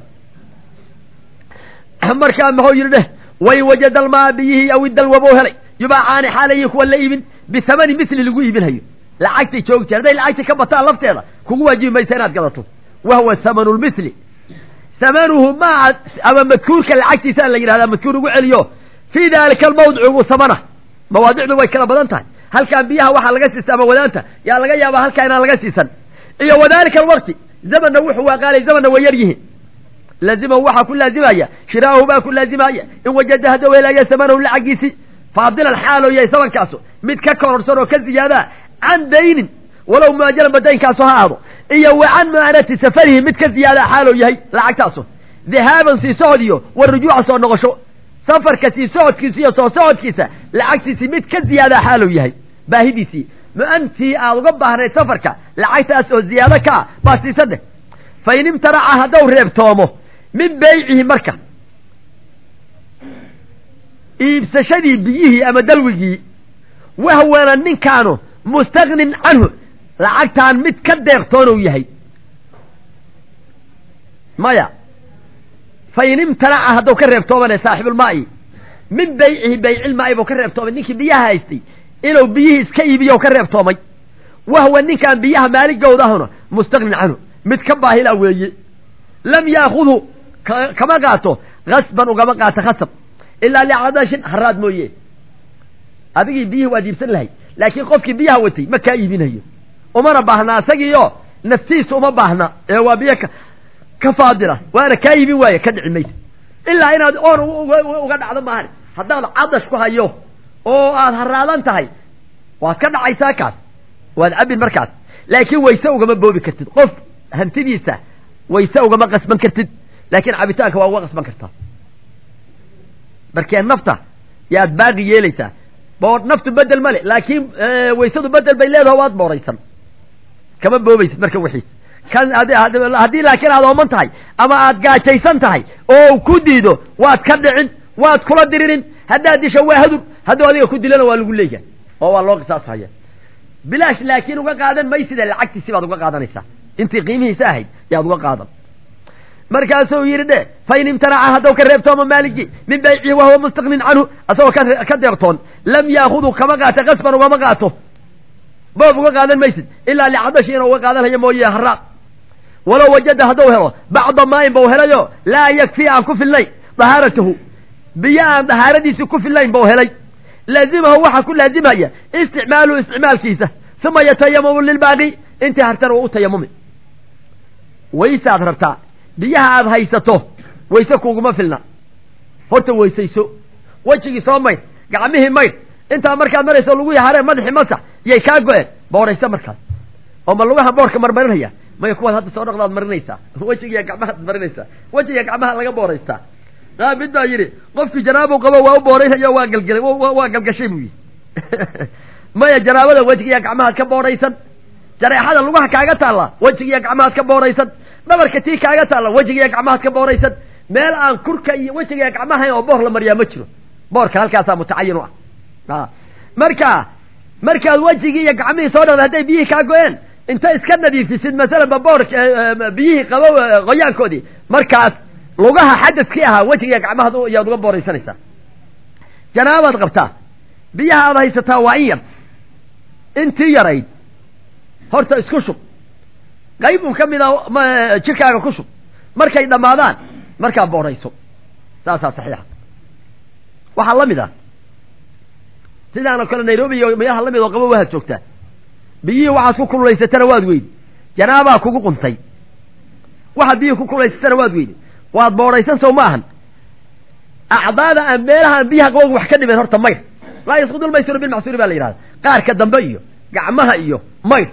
markaa muxuu yidhi dheh way wajada almaa biyihii aw idalwabou helay yubaacaani xaalayi kuwa la iibin bihamani misli lagu iibinhayo lacagtay joogi jir hadday lacagta ka bataan lafteeda kugu waajibi maysa inaad gadato wahuwa hamanu lmisli hamanuhu maa ama madkuurka lacagtiisa la yidhahdaa madkuur ugu celiyo fii dalika almawdicu samana mawaadicdu way kala badan tahay halkaan biyaha waxaa laga siista ama wadaanta yaa laga yaabaa halkaa inaan laga siisan iyo wadalika alwaqti zamanna wuxuu waaqaalay zamanna way yar yihiin laazimahu waxaa ku laazimaya shiraahu baa ku laazimaya in wajada haddau helaya samanahu lacagiisi faadilan xaaloo yahay samankaasu mid ka kororsan oo ka ziyaadaa can daynin walow muajalanba daynkaasu ha ahdo iyo wa can mu'anati safarihi mid ka ziyaadaa xaaloo yahay lacagtaasu dhihaaban sii socod iyo wa rujuuca soo noqosho safarka sii socodkiisa iyo soo socodkiisa lacagtiisii mid ka ziyaadaa xaalou yahay baahidiisii mu-antii aad uga baahnayd safarka lacagtaas oo ziyaado ka ah baa siisadheh fa in imtanaca haddau reebtoomo min beycihi marka iibsashadii biyihii ama dalwigii wahwana ninkaanu mustagnin canhu lacagtaan mid ka deeqtoonou yahay maya fa in imtanaca hadduu ka reebtoomane saaxibulmaa'i min beycihi beycilmaa'i buu ka reebtoomay ninkii biyaha haystay inuu biyihii iska iibiyo ka reebtoomay wahwa ninkaan biyaha maaligowdahuna mustagnin canhu mid ka baahila weeye lam yaakudhu kama qaato kasban ugama qaato khasab ilaa licadashin haraad mooye adigii biyihii waad iibsan lahayd laakiin qofkii biyaha watay ma kaa iibinayo umana baahna asagiio naftiisa uma baahna ee waa biyo ka faadila waana kaa iibin waaye ka dhici maysa ilaa inaad oon uga dhacdo maahan haddaad cadash ku hayo oo aad haraadan tahay waad ka dhacaysaa kaas waad cabin markaas laakiin wayse ugama boobi kartid qof hantidiisa wayse ugama qasban kartid laakiin cabitaanka waa uga qasban kartaa markee nafta yaad baaqi yeelaysaa boor naftu bedel male laakiin waysadu bedel bay leedaho waad booraysan kama boobaysid marka wixiis kan haddii laakiin aad ooman tahay ama aad gaajaysan tahay oo ku diido waad ka dhicin waad kula diririn haddaad disho waa hadur hadduu adiga ku dilana waa lagu leeyahay oo waa loo qisaashaya bilaash laakiin uga qaadan maysida lacagtiisi baad uga qaadanaysaa intii qiimihiisa ahayd yaad uga qaadan markaasuu yidhi dhe fa in imtanaca haddau ka reebtooma maaligii min baycihi wahuwa mustaqnin canhu asagoo ka deeqtoon lam yaakudu kama qaato kasban ugama qaato boob uga qaadan maysid ilaa licadashi inuu uga qaadanhayo mooye haraad walow wajada hadduu helo bacda maayin bau helayo laa yakfi aan ku filnayn dahaaratahu biyo aan dahaaradiisi ku filnayn bau helay laazimahu waxaa ku laazimaya isticmaaluhu isticmaalkiisa uma yatayamamu lilbaaqi intii hartana waa u tayamumi waysaad rabtaa biyaha aad haysato wayse kuuguma filna horta weysayso wejigii soo maydh gacmihii maydh intaa markaad marayso lagu yaharee madaxii masax yay kaa go-een booraysa markaas oo ma lugaha boorka marmarinaya maya kuwaad hadda soo dhaqdaad marinaysaa wejigiiya gacmahaad marinaysaa wejiga gacmaha laga booraystaa aa mid baa yidhi qofkii janaabu qabo waa u booraynaya waa galgelay waa galgashay buu yidhi maya janaabada wejigiiya gacmahaad ka booraysan jareexada lugaha kaaga taalla wejigiiya gacmahaad ka booraysan dhabarka tii kaaga taalla wejigiiya gacmahaad ka booraysan meel aan kurka iyo wejigiiya gacmahayn oo boor la mariyaa ma jiro boorka halkaasaa mutacayin u ah marka markaad wejigii iyo gacmihii soo dhaqda hadday biyihii kaa go-een inta iska nadiifisid masalanba boorka biyihii qabo qoyaankoodii markaas lugaha xadadkii ahaa wejigiiya gacmahaad yaad uga booraysanaysaa janaabaad qabtaa biyaha aad haysataa waa in yar intii yarayd horta isku shub qayb un ka mid a jirkaaga ku shub markay dhammaadaan markaa boorayso saasaa saxiixa waxaa la mid ah sidaanoo kale nairobi iyo meelaha la mid oo qabo waad joogtaa biyihii waxaad ku kululaysatana waad weydi janaabaa kugu quntay waxaad biyihii ku kululaysatana waad weydi waad booraysan sow ma ahan acdaada aan meelahaan biyaha qabowga wax ka dhimeen horta mayr laa yasqudu lmaysiru bilmacsuuri baa la yidhahda qaarka dambe iyo gacmaha iyo mayr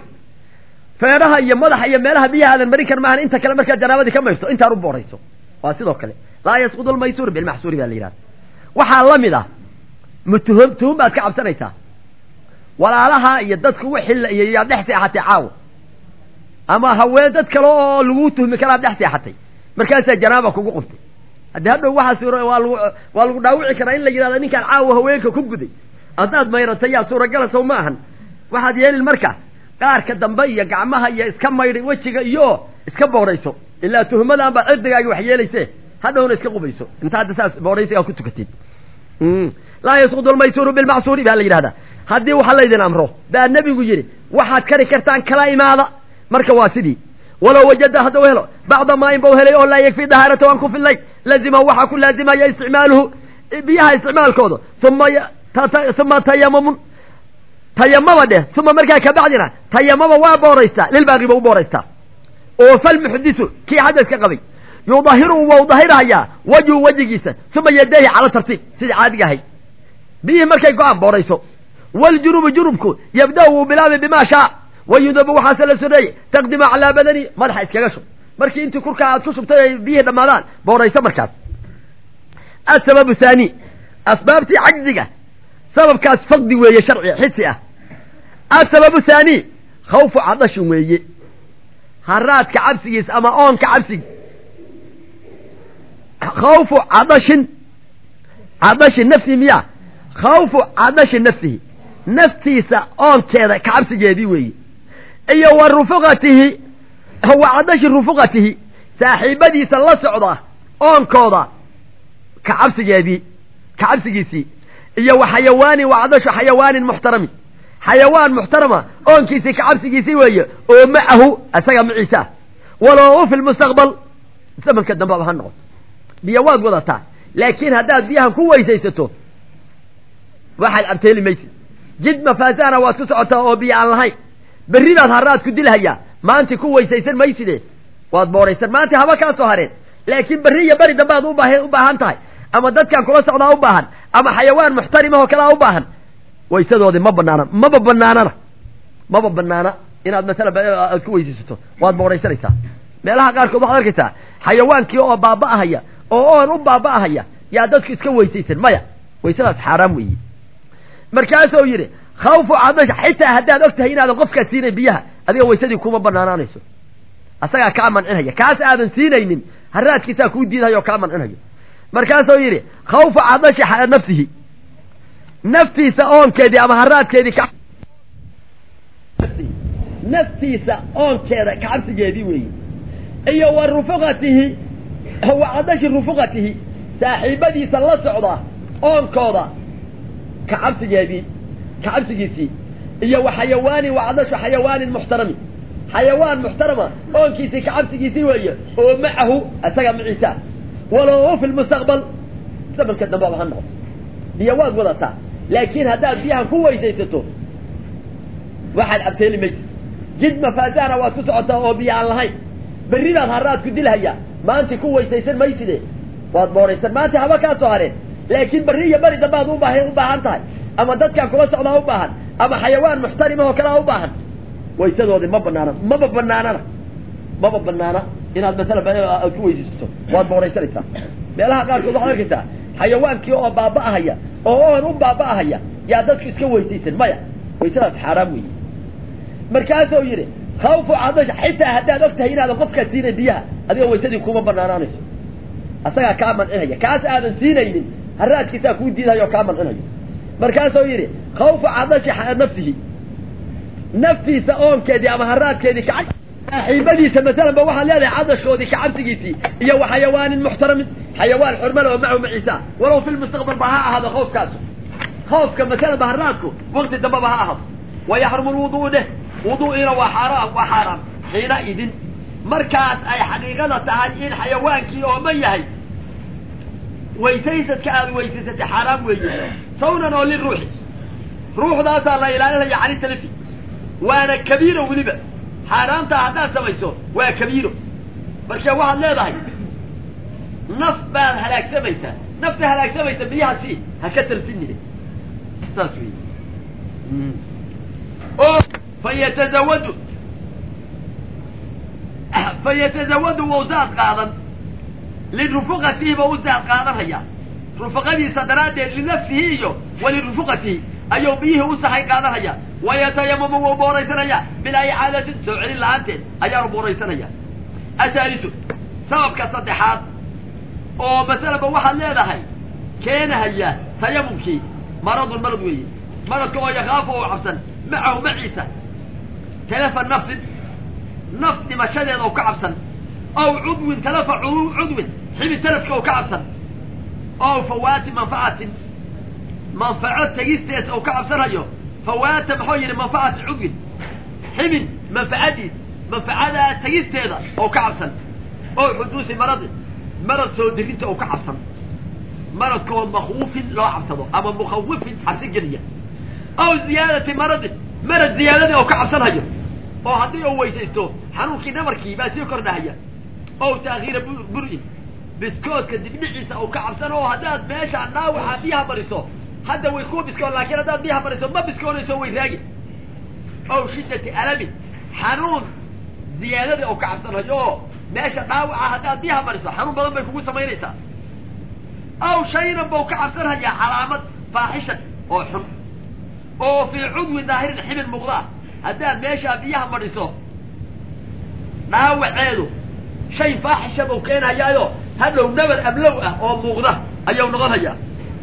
feedhaha iyo madaxa iyo meelaha biyaha aadan marin kar maahan inta kale markaad janaabadii ka mayrto intaan u boorayso waa sidoo kale laa yasqudu almaysuur bilmaxsuuri baa la yidhahda waxaa la mid ah mutuhum tuhum baad ka cabsanaysaa walaalaha iyo dadku wixii iyo yaad dhex seexatay caawa ama haween dad kale oo lagu tuhmi karaad dhex seexatay markaasaa janaaba kugu qubtay haddii hadhow waxaa suura waa lagu waa lagu dhaawici karaa in la yidhahdo ninkaan caawa haweenka ku guday haddaad mayratay yaa suuragala sow ma ahan waxaad yeelin marka qaarka dambe iyo gacmaha iyo iska maydhay wejiga iyo iska boodhayso ilaa tuhmadan baa cirdigaagi wax yeelayse hadhowna iska qubayso inta hadda saas boodhaysigaa ku tukatid laa yasqudu almaysuuru bilmacsuuri baa la yidhahdaa haddii waxa laydin amro baa nebigu yidhi waxaad kari kartaan kala imaada marka waa sidii walow wajada haddau helo bacda maain bau helay oo laa yakfi dahaarata waan ku fillay lazimahu waxaa ku laazimaya isticmaaluhu biyaha isticmaalkooda uma uma tayamumun tayamama dheh uma markaa kabacdina tayamama waa booraystaa lilbaaqiba u booraystaa oo falmuxdisu kii xadaska qabay yudahiru wau dahirhayaa wajhu wejigiisa uma yadayhi cala tartiib sidai caadiga ahayd biyihii markay go-aan boorayso waljunubu junubku yabda wuu bilaabay bimaa shaa wayudabu waxaase la soreeyey taqdimu calaa badani madaxa iskaga shub markii intii kurkaa aad ku shubtay ay biyihii dhammaadaan boorayso markaas asababu haani asbaabtii cajziga sababkaas faqdi weeye sharci xisi ah asababu haani khawfu cadashin weeye haraadka cabsigiis ama oonka cabsigi khawfu cadashin cadashin nafsihi miya khawfu cadashi nafsihi naftiisa oonkeeda kacabsigeedii weeye iyo wa rufuqatihi wa cadashi rufuqatihi saaxiibadiisa la socda oonkooda kacabsigeedii kacabsigiisii iyo wa xayawaanin wa cadashu xayawaanin muxtarami xayawaan muxtarama oonkiisii kacabsigiisii weeye oo macahu isaga maciisa walow fi lmustaqbal zamanka dambaba ha noqoto biyo waad wadataa laakiin haddaad biyahan ku weysaysato waxaad abteeli maysid jid mafaasahana waad ku socotaa oo biyo aan lahayn berri baad haraad ku dilhayaa maanti ku weysaysan mayside waad booraysan maanti haba kaa soo hareen laakiin berri iyo beri dambe aad ubah u baahan tahay ama dadkan kula socdaa u baahan ama xayawaan muxtarimahoo kalea u baahan waysadoodii ma banaana maba banaanana maba banaana inaad masalan aad ku weysaysato waad booraysanaysaa meelaha qaarkood waxaad arkaysaa xayawaankii oo baaba'ahaya oo oon u baaba'ahaya yaa dadku iska weysaysan maya waysadaas xaaraam weeye markaasuu yidhi khawfu cadasha xitaa haddaad og tahay inaadan qofkaa siinayn biyaha adiga waysadii kuma banaanaanayso asagaa kaa mancinhaya kaas aadan siinaynin haraadkiisaa kuu diidhayo oo kaa mancinhayo markaasuu yidhi khawfu cadashi nafsihi naftiisa oonkeedii ama haraadkeedii ka naftiisa oonkeeda kacabsigeedii weeye iyo wa rufuqatihi wa cadashi rufuqatihi saaxiibadiisa la socda oonkooda kacabsigeedii kacabsigiisii iyo wa xayawaanin wa cadashu xayawaanin muxtarami xayawaan muxtarama oonkiisii kacabsigiisii weeye oo macahu isaga maciisa walow fi lmustaqbal zamanka dambaba ha noqdo biyo waad wadataa laakiin haddaad biyahan ku weysaysato waxaad abteeli maysid jid mafaasahana waad ku socotaa oo biyo aan lahayn berri baad haraad ku dilhayaa maanti ku weysaysan mayside waad booraysan maanta haba kaa soo hareen laakiin berri iyo beri dambe aad ubaa u baahan tahay ama dadkan kula socdaa u baahan ama xayawaan muxtarimahoo kalea u baahan waysadoodii ma banaana maba banaanana maba banaana inaad masalan aad ku weysaysato waad booraysanaysaa meelaha qaarkood waxaad arkaysaa xayawaankii oo baaba'ahaya oo oon u baaba'ahaya yaa dadku iska weysaysan maya waysadaas xaaraam weeye markaasuu yidhi khawfu cadasha xitaa haddaad og tahay inaadan qofkaa siinayn biyaha adiga waysadii kuma banaanaanayso asagaa kaa mancinhaya kaas aadan siinaynin haraadkiisaa kuu diidhayo oo kaa mancinhayo markaasuu yidhi khawfu cadashi nafsihi naftiisa oonkeedii ama haraadkeedii ka saaxiibadiisa masalan ba waxaad leedahay cadashoodii kacabsigiisii iyo wa xayawaanin muxtaramin xayawaan xurmale oo macahu maciisa walow fi lmustaqbal ba ha ahaado khawfkaasu khawfka masalan ba haraadku wakti dambeba ha ahaado wayaxrumu lwuduu dheh wuduu'iina waa xaaraam waa xaaraam xiina idin markaas ay xaqiiqada tahay in xayawaankii ooman yahay weysaysadka aada weysaysatay xaaraam weeye sawnan oo liruuxi ruuxdaasaa la ilaalinaya cani talifi waana kabiiro weliba xaaraamtaa haddaad samayso waa kabiiro marka waxaad leedahay naf baad halaagsamaysaa nafta halaagsamaysa biyaha si ha ka tarsinine saas wey oo fayatazawadu fayatazawadu wawsaad qaadan lirufuqatihi ba u zaad qaadanhaya rufaqadiisa daraaddeed linafsihi iyo walirufuqatihi ayuu biyihii u sahay qaadanhaya wayatayamamu wuu booraysanaya bilaa icaadatin soo celin la-aanteed ayaanu booraysanaya asaalisu sababka saddexaad oo masalaba waxaad leedahay keenahaya tayamumkii maradun marad weeye maradka oo yakaafu oo cabsan macahu maciisa talafa nafsin naf dhimashadeeda oo ka cabsan ow cudwin talafa cudwin xibid talafka oo ka cabsan ow fawaati manfacatin manfaco tegistees oo ka cabsanayo fawaata maxuu yidhi manfacati cudwin xibin manfacadiis manfacadaa tegisteeda oo ka cabsan oo xuduusi maradi marad soo dirinta oo ka cabsan maradkaoo makhuufin loo cabsado ama mukhawifin cabsi geliya ow ziyaadati maradin marad ziyaadadii oo ka cabsanhayo oo haddii uu weysaysto xanuunkii nabarkii baa sii kordhahaya ow taakhiira bur-in biskoodka dibdhiciisa oo ka cabsan oo haddaad meesha dhaawaxa biyaha mariso hadda way kuu biskoon laakiin haddaad biyaha mariso ma biskoonayso way raagi ow shiddati alamin xanuun ziyaadadii oo ka cabsanhayo oo meesha dhaawaca haddaad biyaha mariso xanuun badan bay kugu samaynaysaa aw shaynan bau ka cabsanhayaa calaamad faaxishan oo xun oo fii cudwi daahirin xibin muuqdaa haddaad meeshaa biyaha madhiso dhaawaceedu shay faaxisha bau keenhayaayo hadhow nabar ablow ah oo muuqda ayuu noqon hayaa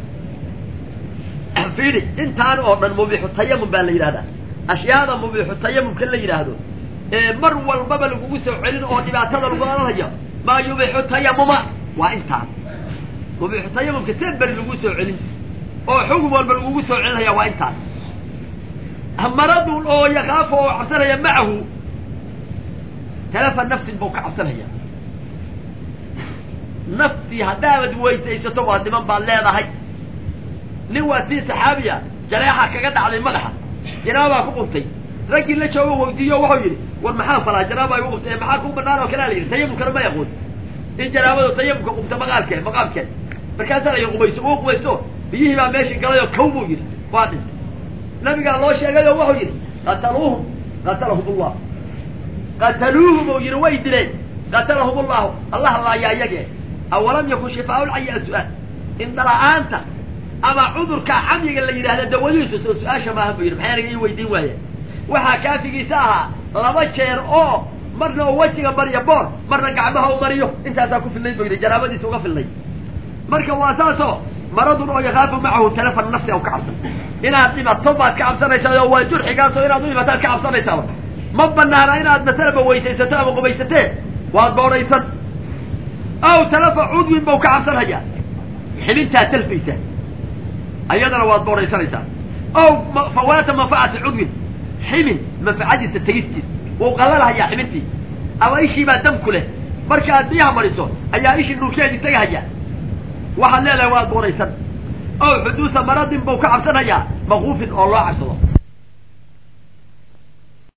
fiidi intaan oo dhan mubiixu tayamum baa la yidhahdaa ashyaada mubiixu tayamumka la yidhaahdo ee mar walbaba lagugu soo celin oo dhibaatada lagu oranhayo maa yubixu tayamuma waa intaan mubiixu tayamumka see beri lagu soo celin oo xugum walba lagugu soo celinaya waa intaan maradun oo yakaafu oo cabsanaya macahu talafa nafsin buu ka cabsanaya naftii haddaabad weysaysato waa niman baad leedahay nin waa sii saxaabiya jaleexa kaga dhacday madaxa janaabaa ku quntay raggii la joogo weydiiyo wuxuu yidhi war maxaa falaa janaaba igu quntay maxaa ku banaan oo kalea la yidhi tayamumkana ma yaqoon in janaabadu tayamumka qubta maqaalkee maqaamkeed markaasaa la qubayso uu qubaysto biyihii baa meeshii galay oo kaw buu yidhi waa dhintay nabigaa loo sheegay oo wuxuu yidhi qataluuhum qatalahum ullah qataluuhum uu yidhi way dileen qatalahum ullahu allah laayaa iyagee awalam yakun shifaa lcayi as-su-aal indhala-aanta ama cudurka camyiga la yidhahda dawadiisu soo su-aasha maaha buu yidhi maxay aniga ii weydiin waaya waxaa kaafigiisa ahaa laba jeer oo marna uu wejiga mariyo boor marna gacmaha u mariyo intaasaa ku filnay buu yidhi janaabadiisa uga filnay marka waa saasoo maradun oo yakaafu macahu telefon nafsi aw ka cabsan inaad dhimato baad ka cabsanaysaa oo waa jurxigaasoo inaad u dhimataad ka cabsanaysaaba ma banaana inaad masalaba weysaysato ama qubaysatee waad boodhaysan aw talafa cudwin bau ka cabsanhayaa xibintaa talfaysa ayadana waad boodhaysanaysaa aw fawaata manfacati cudwin xibin manfacadiisa tegistiis wuu qalalhayaa xibintii ama ishii baa dam ku leh marka aad biyaha mariso ayaa ishii dhulkeedii tegahaya waxaad leedahay waad boodhaysan aw xuduusa maradin buu ka cabsanhayaa makuufin oo loo cabsado